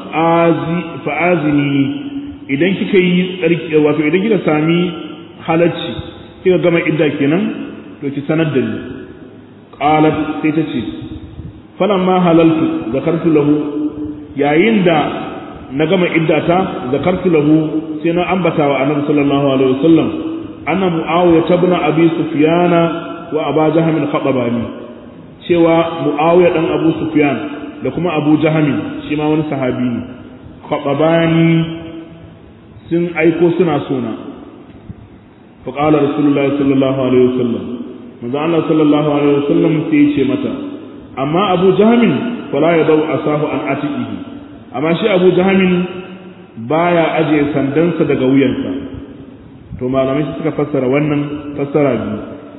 fa azini idan kika yi tsarki wato idan kika sami halalci kika gama idda kenan to ki sanar da ni qalat sai ta ce falamma halaltu zakartu lahu yayin da na gama iddata zakartu lahu sai na ambata wa annabi sallallahu alaihi wasallam anna muawiya tabna abi sufyana wa aba jahamin khatabani cewa muawiya dan abu sufyan da kuma abu jahamin shi ma wani sahabi ne khatabani sun aiko suna sona fa qala rasulullah sallallahu alaihi wasallam manzo Allah sallallahu alaihi wasallam sai ya ce mata amma abu jahamin fala yadau asahu an atiqihi amma shi abu jahamin baya aje sandansa daga wuyansa to malamai suka fassara wannan fassara biyu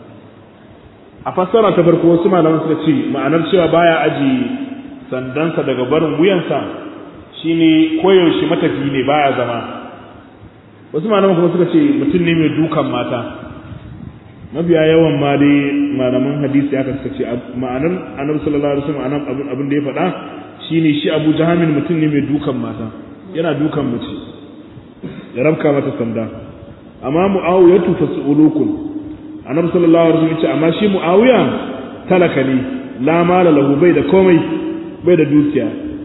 a fassara ta farko wasu malaman suka ce ma'anar cewa baya aji sandansa daga barin wuyansa shine koyaushe matafi ne baya zama wasu malaman kuma suka ce mutum ne mai dukan mata mabiya yawan ma dai malaman hadisi aka suka ce ma'anar annabi sallallahu alaihi wasallam abin abin da ya faɗa shine shi Abu Jahamin mutum ne mai dukan mata yana dukan mace ya rabka mata sanda amma Muawiyatu fasulukun annabi sallallahu alaihi wasallam ya ce amma shi muawiya talaka ne la mala lahu bai da komai bai da dukiya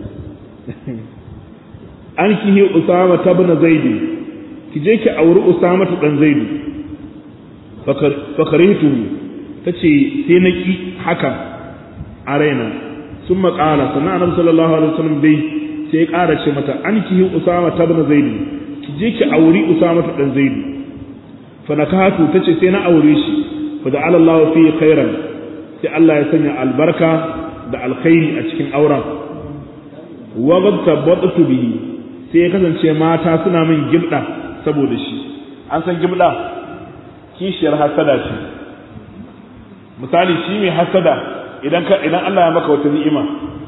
an kihi usama tabna zaidi ki je ki auri usama ta dan zaidi fakarihtu tace sai na ki haka a raina sun maƙala sannan annabi sallallahu alaihi wasallam dai sai ya ƙara ce mata an kihi usama tabna zaidi ki je ki auri usama ta dan zaidi fanakatu tace sai na aure shi fa da Allah fi khairan sai Allah ya sanya albarka da alkhairi a cikin auren wa qad tabattu bihi sai ya kasance mata suna min gibda saboda shi an san gibda kishiyar hasada ce misali shi mai hasada idan ka idan Allah ya maka wata ni'ima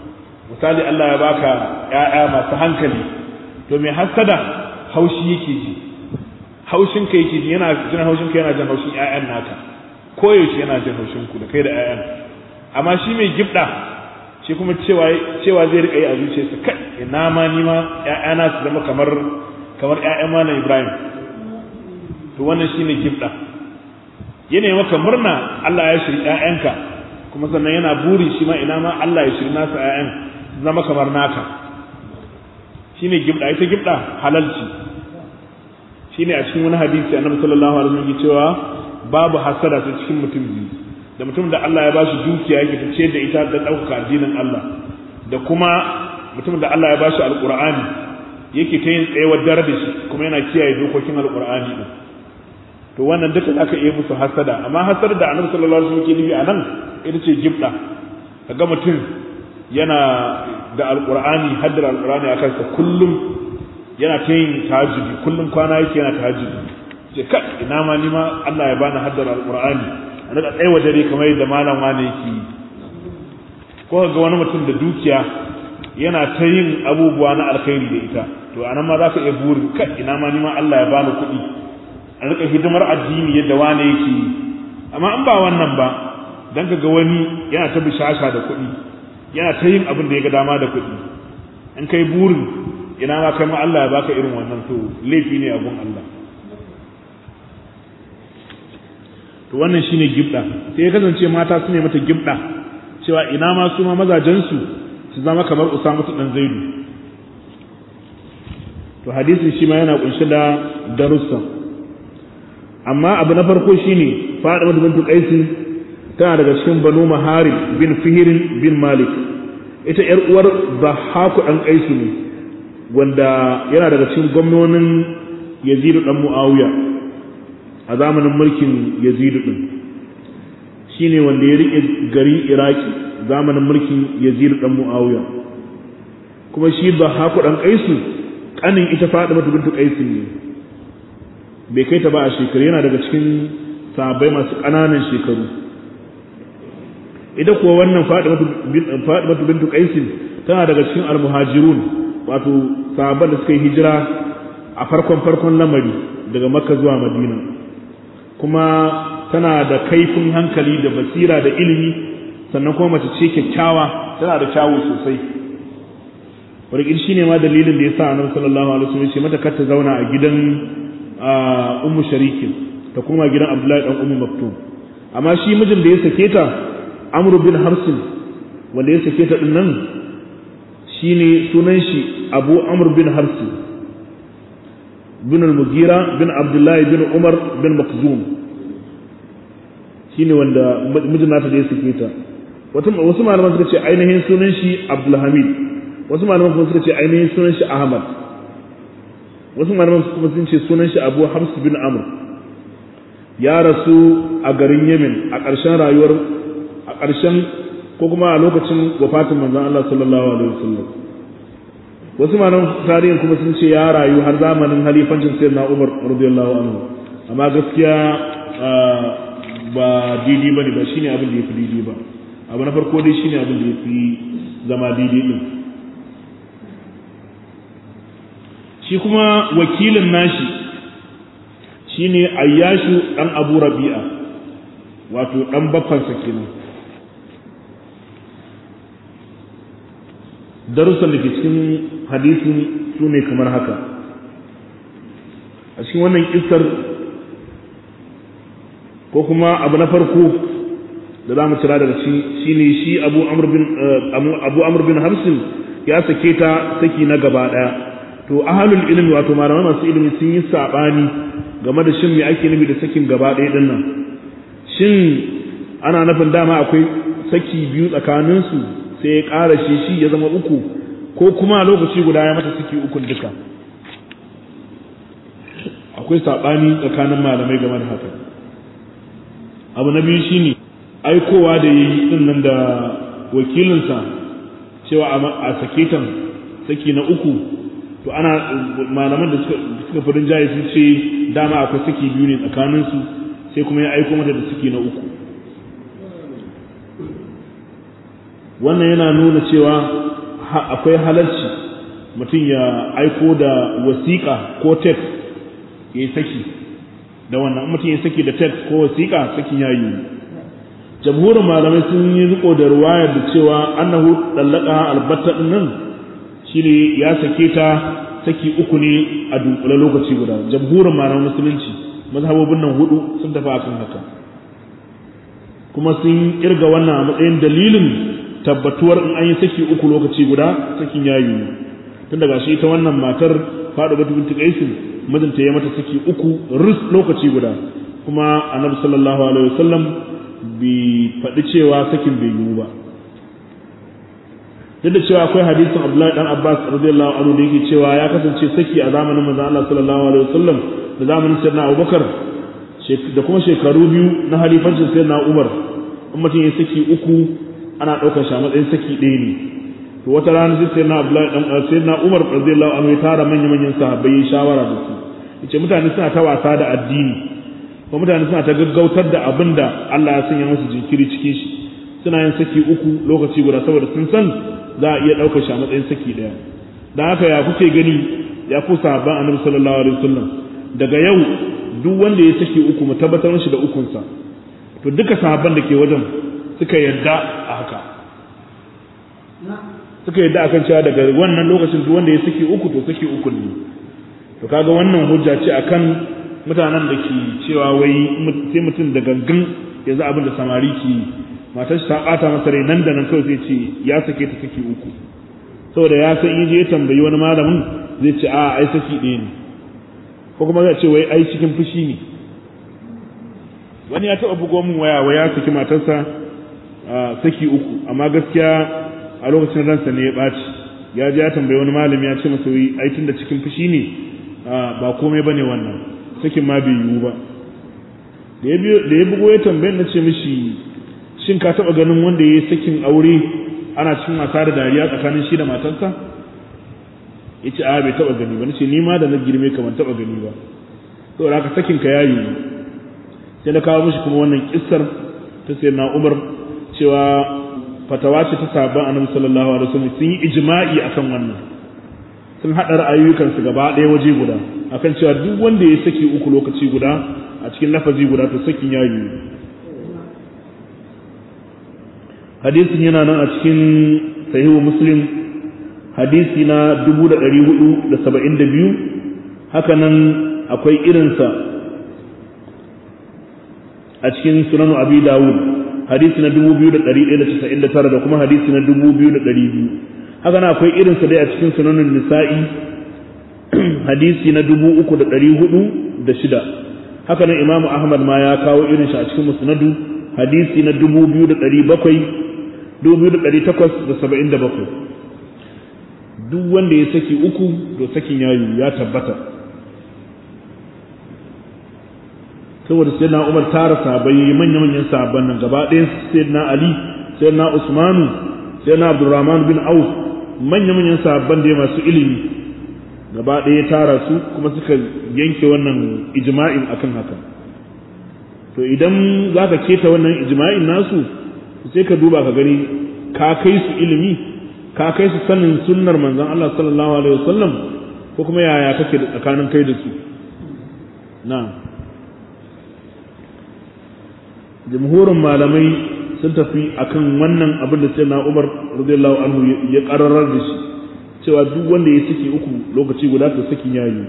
misali Allah ya baka ƴaƴa masu hankali to mai hasada haushi yake ji haushin ka yake ji yana jin haushin ka yana jin haushin ƴaƴan naka koyaushe yana jin haushin ku da kai da ƴaƴan amma shi mai gibda shi kuma cewa cewa zai rika yi a zuciyarsa kai ina ma ni ma ƴaƴana su zama kamar kamar ƴaƴan malam Ibrahim to wannan shine gibda yana maka murna Allah ya shiri ƴaƴanka kuma sannan yana buri shi ma ina ma Allah ya shiri nasa ƴaƴan zama kamar naka shine gibda ita gibda halalci shine a cikin wani hadisi annabi sallallahu alaihi wasallam yake cewa babu hasada ta cikin mutum biyu da mutum da Allah ya bashi dukiya yake tace da ita da ɗaukaka addinin Allah da kuma mutum da Allah ya bashi alqur'ani yake ta yin tsayawar dare da shi kuma yana kiyaye dokokin alqur'ani din to wannan duka zaka iya musu hasada amma hasada da annabi sallallahu alaihi wasallam ke nufi anan ita ce gibda kaga mutum yana da alqur'ani haddar alqur'ani akan sa kullum yana ta yin tahajjudi kullum kwana yake yana tahajjudi ce kai ina ma ni ma Allah ya bani haddar alqur'ani a daga tsaye dare kamar yadda malam wani yake yi ko ga wani mutum da dukiya yana ta yin abubuwa na alkhairi da ita to anan ma za ka iya burin kai ina ma ni ma Allah ya bani kuɗi a rika hidimar addini yadda wani yake yi amma in ba wannan ba dan ka ga wani yana ta bishasha da kuɗi yana ta yin abin da ya ga dama da kuɗi in kai burin ina ma kai ma Allah ya baka irin wannan to laifi ne a gun Allah to wannan shine gibda sai ya kasance mata su ne mata gibda cewa ina ma su ma mazajen su su zama kamar Usama dan Zaidu to hadisin shi ma yana kunshe da darussa amma abu na farko shine Fatima bint Qais tana daga cikin Banu Maharib bin Fihr bin Malik ita yar uwar Zahaku dan Qais ne wanda yana daga cikin gwamnonin Yazid dan Muawiya a zamanin mulkin Yazidu din shine wanda ya rike gari Iraki zamanin mulkin Yazidu dan Muawiya kuma shi ba haku dan Kaisu kanin ita Fatima bintu Kaisu ne bai kai ta ba a shekaru yana daga cikin sahabbai masu ƙananan shekaru ita kuwa wannan Fatima bintu Kaisu tana daga cikin almuhajirun wato sahabban da suka yi hijira a farkon farkon lamari daga Makka zuwa Madina kuma tana da kaifin hankali da basira da ilimi sannan kuma mace ce kyakkyawa tana da kyawu sosai wadda shi ne ma dalilin da ya sa annabi sallallahu alaihi wasallam ce mata kar ta zauna a gidan ummu sharikin ta kuma gidan abdullahi dan ummu maktum amma shi mijin da ya sake ta amr bin harsin wanda ya sake ta din nan shine sunan shi abu amr bin harsin bin al-mugira bin abdullahi bin umar bin makzum shine wanda mijin nata da ya sake ta wasu malaman suka ce ainihin sunan shi abdulhamid wasu malaman kuma suka ce ainihin sunan shi ahmad wasu malaman kuma sun ce sunan shi abu hafs bin amr ya rasu a garin yemen a ƙarshen rayuwar a ƙarshen ko kuma a lokacin wafatin manzon Allah sallallahu alaihi wasallam wasu malaman tarihin kuma sun ce ya rayu har zamanin halifancin sayyidina Umar radiyallahu anhu amma gaskiya ba daidai bane ba shine abin da yafi daidai ba abu na farko dai shine abin da yafi zama daidai din shi kuma wakilin nashi shine Ayyashu dan Abu Rabi'a wato dan baffansa kenan darussan da ke cikin hadisin su ne kamar haka a cikin wannan kisar ko kuma abu na farko da za mu cira daga shi shine shi abu amur bin hamsin ya sake ta saki na gaba daya to ahalul ilmi wato malamai masu ilimi sun yi sabani game da shin me ake nufi da sakin gaba daya din nan shin ana nufin dama akwai saki biyu tsakaninsu sai ya ƙara shi shi ya zama uku ko kuma lokaci guda ya mata suke ukun duka akwai saɓani tsakanin malamai game da haka abu na biyu shine aikowa da ya yi ɗin nan da wakilinsa cewa a saketan saki na uku to ana malaman da suka fi rinjaye sun ce dama akwai saki biyu ne tsakaninsu sai kuma ya aiko mata da saki na uku wannan yana nuna cewa akwai halarci mutum ya aiko da wasiƙa ko text ya yi saki da wannan mutum ya saki da text ko wasiƙa sakin ya yi jamhurin malamai sun yi riko da ruwayar da cewa annahu dallaka albatta din nan shine ya sake ta saki uku ne a dunkule lokaci guda jamhurin malaman musulunci mazhabobin nan hudu sun tafi akan haka kuma sun kirga wannan a matsayin dalilin tabbatuwar in an yi saki uku lokaci guda sakin ya yi tun daga shi ita wannan matar faɗo batu binti qaisin mijinta ya mata saki uku rus lokaci guda kuma annabi sallallahu alaihi wasallam bi faɗi cewa sakin bai yiwu ba duk da cewa akwai hadisin Abdullahi dan Abbas radiyallahu anhu da yake cewa ya kasance saki a zamanin manzon Allah sallallahu alaihi wasallam da zamanin sayyidina Abubakar da kuma shekaru biyu na halifancin sayyidina Umar in mutum ya saki uku ana ɗaukar shi a matsayin saki ɗaya ne to wata rana sai sayyidina Abdullahi dan sayyidina Umar radiyallahu anhu ya tara manyan manyan sahabbai ya shawara da su yace mutane suna ta wasa da addini ko mutane suna ta gaggautar da abin da Allah ya sanya musu jinkiri cikin shi suna yin saki uku lokaci guda saboda sun san za a iya ɗaukar shi a matsayin saki ɗaya da haka ya kuke gani ya ku sahabban annabi sallallahu alaihi wasallam daga yau duk wanda ya saki uku mu tabbatar mishi da ukunsa to duka sahabban da ke wajen suka yarda a haka suka yarda akan cewa daga wannan lokacin duk wanda ya saki uku to saki uku ne to kaga wannan hujja ce akan mutanen da ke cewa wai sai mutum da gangan yanzu abin da samari ke yi matar ta bata masa rai nan da nan kawai zai ce ya sake ta saki uku saboda ya san in je ya tambayi wani malamin zai ce a ai saki ɗaya ne ko kuma zai ce wai ai cikin fushi ne wani ya taɓa bugo min waya wai ya saki matarsa saki uku amma gaskiya a lokacin ransa ne ya ɓaci ya je ya tambayi wani malami ya ce masa wai ai tunda cikin fushi ne ba komai bane wannan sakin ma bai yiwu ba da ya bugo ya tambayi na ce mishi shin ka taba ganin wanda ya yi sakin aure ana cikin wasa da dariya tsakanin shi da matarsa ya ce a bai taba gani ba nace ni ma da na girme ka ban taba gani ba saboda haka sakin ka yayi sai na kawo mishi kuma wannan kissar ta sai na Umar cewa fatawa ce ta sabon annabi sallallahu alaihi wasallam sun yi ijma'i akan wannan sun hada ra'ayoyukan su gaba ɗaya waje guda akan cewa duk wanda ya saki uku lokaci guda a cikin lafazi guda to sakin yayi hadisin yana nan a cikin sahihu muslim hadisi na 472 haka nan akwai irinsa a cikin sunan abi dawud hadisi na 2199 da kuma hadisi na 2200 haka nan akwai irinsa dai a cikin sunanin nisa'i hadisi na 3406 haka nan imamu ahmad ma ya kawo irin shi a cikin musnadu hadisi na 2700 2877 duk wanda ya saki uku to sakin yayi ya tabbata saboda sai na umar tara sahabbai manya manyan sahabban nan gaba ɗayan sai na ali sai na usmanu sai na abdurrahman bin auf manya manyan sahabban da masu ilimi gaba ɗaya tara su kuma suka yanke wannan ijma'in akan haka to idan za ka keta wannan ijma'in nasu sai ka duba ka gani ka kai su ilimi ka kai su sanin sunnar manzon Allah sallallahu alaihi wasallam ko kuma yaya kake da tsakanin kai da su na jumhurin malamai sun tafi akan wannan abin da sai na Umar radiyallahu anhu ya kararar da shi cewa duk wanda ya saki uku lokaci guda to sakin yayi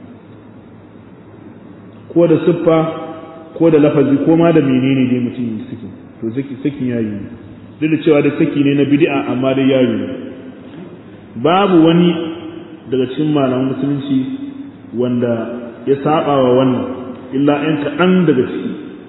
ko da siffa ko da lafazi ko ma da menene dai mutum ya saki to sakin yayi duk da cewa da saki ne na bid'a amma dai yayi babu wani daga cikin malaman musulunci wanda ya saba wa wannan illa ɗan kaɗan daga ciki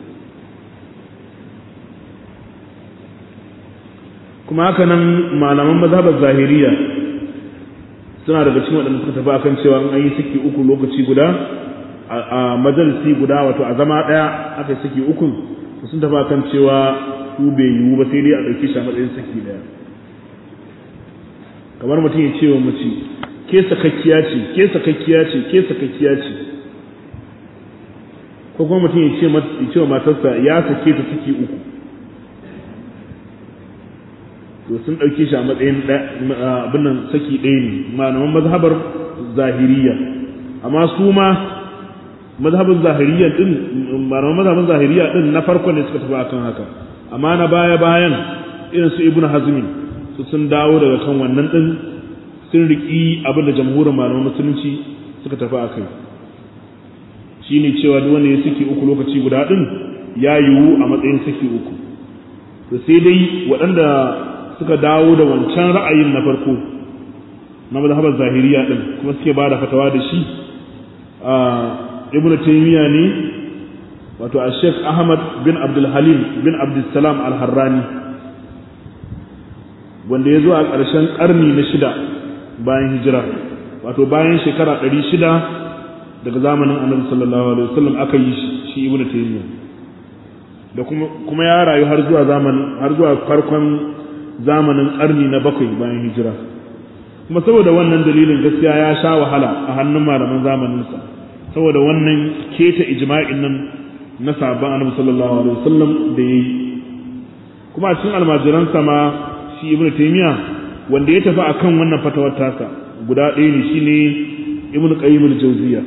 kuma haka nan malaman mazhabar zahiriya suna daga cikin waɗanda suka tafi akan cewa an yi saki uku lokaci guda a majalisi guda wato a zama ɗaya aka yi saki ukun sun tafi akan cewa su bai yiwu ba sai dai a ɗauki shi a matsayin saki ɗaya kamar mutum ya ce wa mace ke sakakkiya ce ke sakakkiya ce ke sakakkiya ce ko kuma mutum ya ce wa matarsa ya sake ta saki uku to sun ɗauke shi a matsayin abin nan saki ɗaya ne malaman mazhabar zahiriya amma su ma mazhabin zahiriya din malaman mazhabin zahiriya din na farko ne suka tafi akan haka amma na baya bayan irin su ibnu hazmi su sun dawo daga kan wannan din sun riki abin da jamhurin malaman musulunci suka tafi akai shine cewa duk wanda ya saki uku lokaci guda din ya yiwu a matsayin saki uku to sai dai waɗanda suka dawo da wancan ra'ayin na farko na mazhabar zahiriya din kuma suke ba da fatawa da shi a ibn taymiya ne wato a sheikh ahmad bin abdul halim bin abdul salam al-harrani wanda ya zo a ƙarshen ƙarni na shida bayan hijira wato bayan shekara ɗari shida daga zamanin annabi sallallahu alaihi wasallam aka yi shi ibn taymiya da kuma kuma ya rayu har zuwa zamanin har zuwa farkon zamanin ƙarni na bakwai bayan hijira kuma saboda wannan dalilin gaskiya ya sha wahala a hannun malaman zamaninsa saboda wannan keta ijma'in nan na sabon annabi sallallahu alaihi wasallam da yayi kuma a cikin almajiransa ma shi ibnu taymiya wanda ya tafi akan wannan fatawar tasa guda ɗaya ne shine ibnu qayyim al-jawziya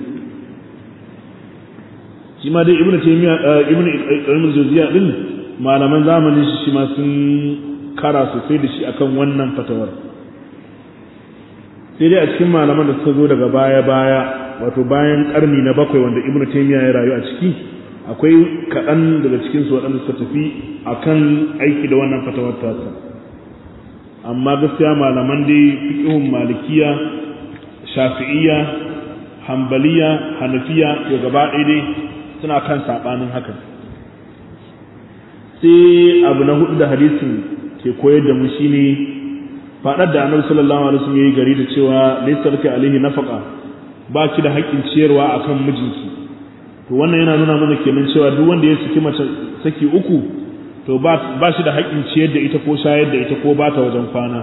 shi ma dai ibnu taymiya ibnu qayyim al-jawziya din malaman zamanin shi shi ma sun kara sosai da shi akan wannan fatawar sai dai a cikin malaman da suka zo daga baya-baya wato bayan karni na bakwai wanda ibnu taymiya ya rayu a ciki akwai kaɗan daga cikin su waɗanda suka tafi akan aiki da wannan fatawar tasa amma gaskiya malaman dai fiqhun malikiya shafi'iyya hanbaliya hanafiya to gaba ɗaya dai suna kan sabanin haka sai abu na hudu da hadisin ke koyar da mu shine faɗar da annabi sallallahu alaihi wasallam yayi gari da cewa laysa laka alaihi nafaqa ba ki da haƙƙin ciyarwa akan mijinki to wannan yana nuna mana kenan cewa duk wanda ya saki mace saki uku to ba ba shi da haƙƙin ciyar da ita ko shayar da ita ko ba ta wajen kwana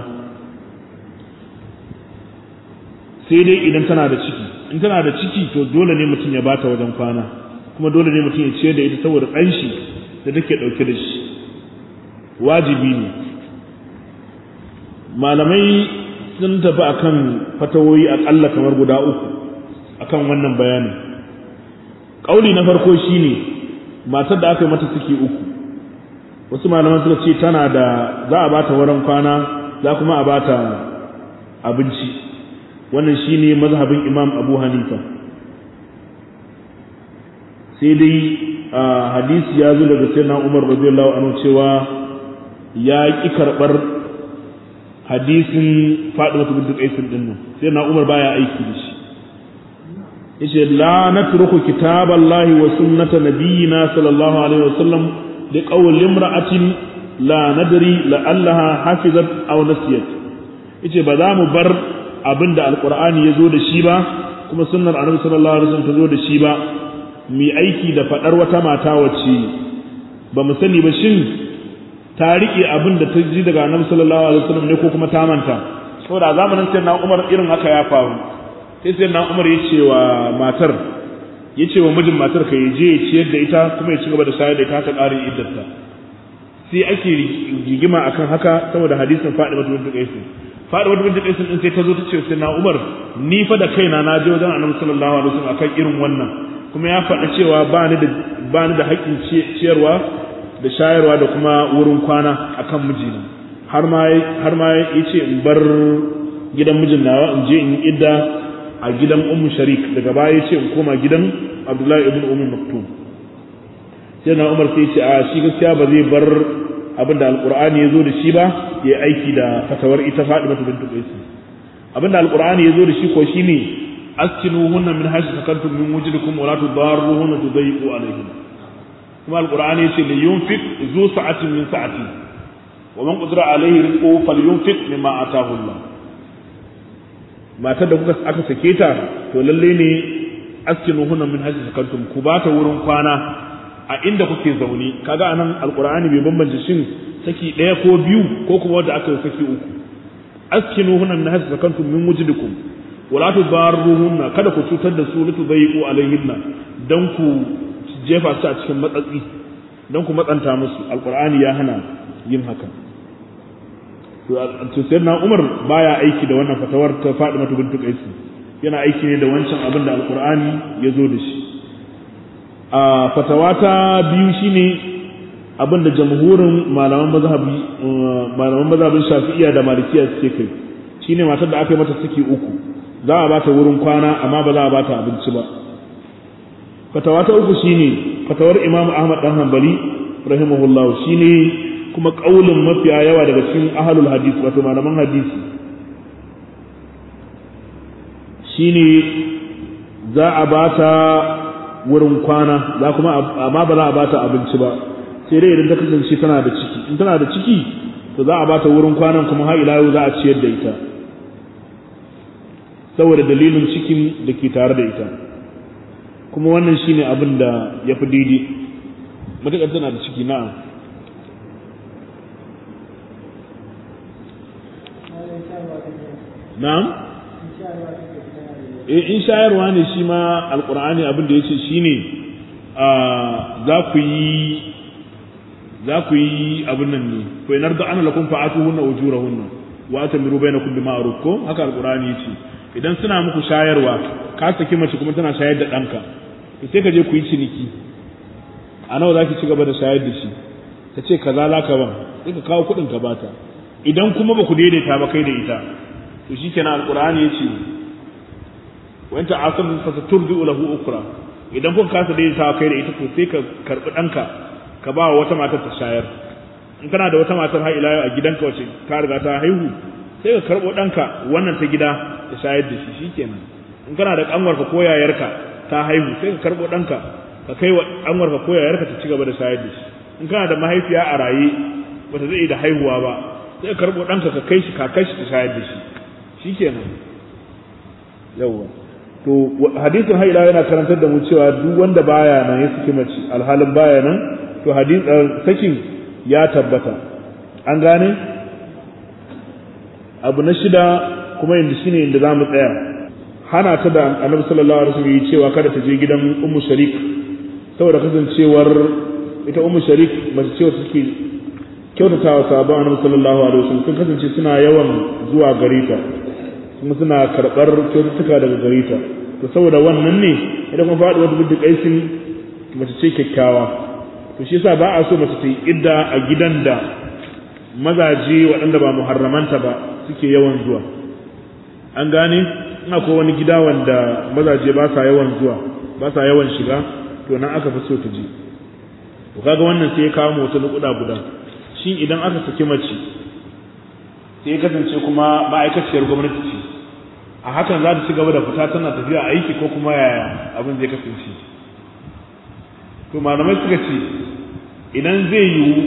sai dai idan tana da ciki in tana da ciki to dole ne mutum ya bata wajen kwana kuma dole ne mutum ya ciyar da ita saboda ɗan shi da take ɗauke da shi wajibi ne malamai sun tafi akan fatawoyi akalla kamar guda uku akan wannan bayanin ƙauli na farko shine matar da aka yi mata ciki uku wasu malaman suka ce tana da za a bata wurin kwana za kuma a bata abinci wannan shine mazhabin imam abu hanifa sai dai hadisi ya zo daga sayyidina umar radiyallahu anhu cewa ya ki karɓar hadisin Fatima bint Qais din nan sai na Umar baya aiki da shi yace la natruku kitaballahi wa sunnata nabiyyina sallallahu alaihi wasallam li qawli imra'atin la nadri la allaha hafizat aw nasiyat yace ba za mu bar abinda alqur'ani yazo da shi ba kuma sunnar annabi sallallahu alaihi wasallam ta zo da shi ba mu aiki da fadar wata mata wacce ba mu sani ba shin ta riƙe abin da ta ji daga annabi sallallahu alaihi wasallam ne ko kuma ta manta saboda zamanin sayyidina Umar irin haka ya faru sai sayyidina Umar ya ce wa matar ya ce wa mijin matar ka ya je ya ciyar da ita kuma ya ci gaba da shayar da ita ta ƙarin iddarta sai ake rigima akan haka saboda hadisin Fatima bint Qais Fatima bint Qais din sai ta zo ta ce sayyidina Umar ni fa da kaina na je wajen annabi sallallahu alaihi wasallam akan irin wannan kuma ya faɗa cewa ba ni da ba ni da haƙƙin ciyarwa da shayarwa da kuma wurin kwana akan mijina har ma har ma yace in bar gidan mijin nawa in je in idda a gidan ummu sharik daga baya yace in koma gidan abdullahi ibn ummu maktum sai na umar sai yace a shi gaskiya ba zai bar abin da alqur'ani yazo da shi ba ya aiki da fatawar ita fadima bint qais abin da alqur'ani yazo da shi ko shine askinuhunna min haythu sakantum min wujdikum wa la tudarruhunna tudayyiqu alayhinna kuma alqur'ani yace li yunfiq zu sa'atin min sa'ati wa man qadara alayhi rizquhu falyunfiq mimma ataahu Allah matar da kuka aka sake ta to lalle ne askinu hunna min hajji sakantum ku ba ta wurin kwana a inda kuke zaune kaga anan alqur'ani bai bambance shin saki daya ko biyu ko kuma wanda aka yi saki uku askinu hunna min hajji sakantum min wujdikum wala tudarruhunna kada ku cutar da su litudayyiqu alayhinna dan ku jefa su a cikin matsatsi don ku matsanta musu alkur'ani ya hana yin haka to sayyidina Umar baya aiki da wannan fatawar ta Fatima bint Qais yana aiki ne da wancan abin da alqur'ani ya zo da shi a fatawa ta biyu shine abin da jamhurin malaman mazhabi malaman mazhabin Shafi'iyya da Malikiya suke kai shine matar da aka yi mata saki uku za a bata wurin kwana amma ba za a bata abinci ba fatawa ta uku shine fatawar Imam Ahmad dan Hanbali rahimahullahu shine kuma kaulin mafiya yawa daga cikin ahlul hadisi wato malaman hadisi shine za a bata wurin kwana za kuma amma ba za a bata abinci ba sai dai idan ta kasance tana da ciki in tana da ciki to za a bata wurin kwanan kuma har ila yau za a ciyar da ita saboda dalilin cikin da ke tare da ita kuma wannan shine abin da ya fi daidai matuƙar tana da ciki na'am na'am eh in shayarwa ne shi ma alqur'ani abin da yace shine a za ku yi za ku yi abin nan ne ko inar da ana lakum fa'atuhunna ujurahunna wa atamiru bainakum bima'ruf ko haka alqur'ani yace idan suna muku shayarwa ka saki mace kuma tana shayar da ɗanka to sai ka je ku yi ciniki a nawa za ki ci gaba da shayar da shi ka ce kaza za ka ban sai ka kawo kuɗin ka bata idan kuma ba ku daidaita ba kai da ita to shi kenan alƙur'ani ya ce wa anta asam fa saturdu lahu ukra idan kuka kasa daidaita kai da ita to sai ka karɓi ɗanka ka ba wa wata matar ta shayar in kana da wata matar har ila a gidanka wace ka riga ta haihu sai ka karɓo ɗanka wannan ta gida ta shayar da shi shikenan in kana da ƙanwarka ko yayarka ta haihu sai ka karɓo ɗanka ka kai wa ƙanwarka ko yayarka ta ci gaba da shayar da shi in kana da mahaifiya a raye bata zai da haihuwa ba sai ka karɓo ɗanka ka kai shi ka kai shi ta shayar da shi shikenan yawwa to hadisin haila yana karantar da mu cewa duk wanda baya nan ya saki mace alhalin baya nan to hadisin sakin ya tabbata an gane abu na shida kuma yanzu shine inda zamu tsaya hana ta da annabi sallallahu alaihi wasallam cewa kada ta je gidan ummu sharik saboda kasancewar ita ummu sharik mace ce wacce take kyautatawa sahabban annabi sallallahu alaihi wasallam sun kasance suna yawan zuwa gare ta kuma suna karɓar kyaututtuka daga gare ta to saboda wannan ne idan kuma faɗi wata bidda kaisin mace ce kyakkyawa to shi yasa ba a so mace ta yi idda a gidan da mazaje waɗanda ba muharramanta ba suke yawan zuwa an gane ina ko wani gida wanda mazaje ba sa yawan zuwa ba sa yawan shiga to nan aka fi so ta je to kaga wannan sai ya kawo mu wata nukuda guda shin idan aka saki mace sai ya kasance kuma ma'aikaciyar gwamnati ce a hakan za ta ci gaba da fita tana tafiya aiki ko kuma yaya abin zai kasance to malamai suka ce idan zai yiwu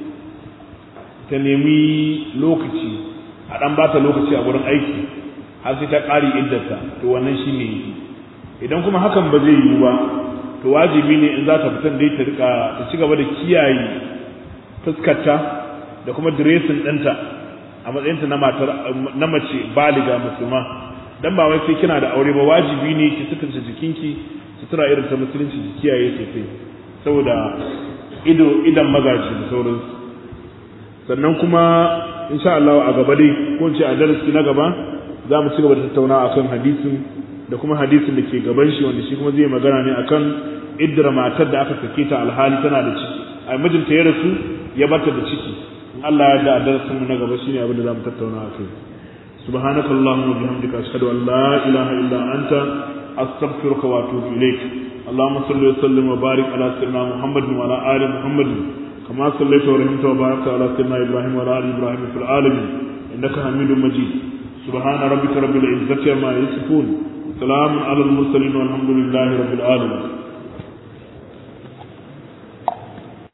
ta nemi lokaci a ɗan ba ta lokaci a wurin aiki har sai ta ƙari iddarta to wannan shi ne idan kuma hakan ba zai yiwu ba to wajibi ne in za ta fitan dai ta rika ta ci gaba da kiyaye fuskarta da kuma diresin ɗinta a matsayinta na matar na mace baliga musulma dan ba wai sai kina da aure ba wajibi ne ki sutunta jikinki sutura irin ta musulunci ki kiyaye sosai saboda ido idan magaji da sauransu sannan kuma insha Allah a gaba dai ko in ce a darasi na gaba za mu ci gaba da tattauna akan hadisin da kuma hadisin da ke gaban shi wanda shi kuma zai magana ne akan iddira matar da aka sake ta alhali tana da ciki a mijinta ya rasu ya bata da ciki in Allah ya da a darasin mu na gaba shine abin da za mu tattauna akai سبحانك اللهم وبحمدك أشهد أن لا إله إلا أنت أستغفرك وأتوب إليك اللهم صل وسلم وبارك على سيدنا محمد وعلى آل محمد كما صليت ورحمت وباركت على سيدنا إبراهيم وعلى آل إبراهيم في العالمين إنك حميد مجيد سبحان ربك رب العزة عما يصفون سلام على المرسلين والحمد لله رب العالمين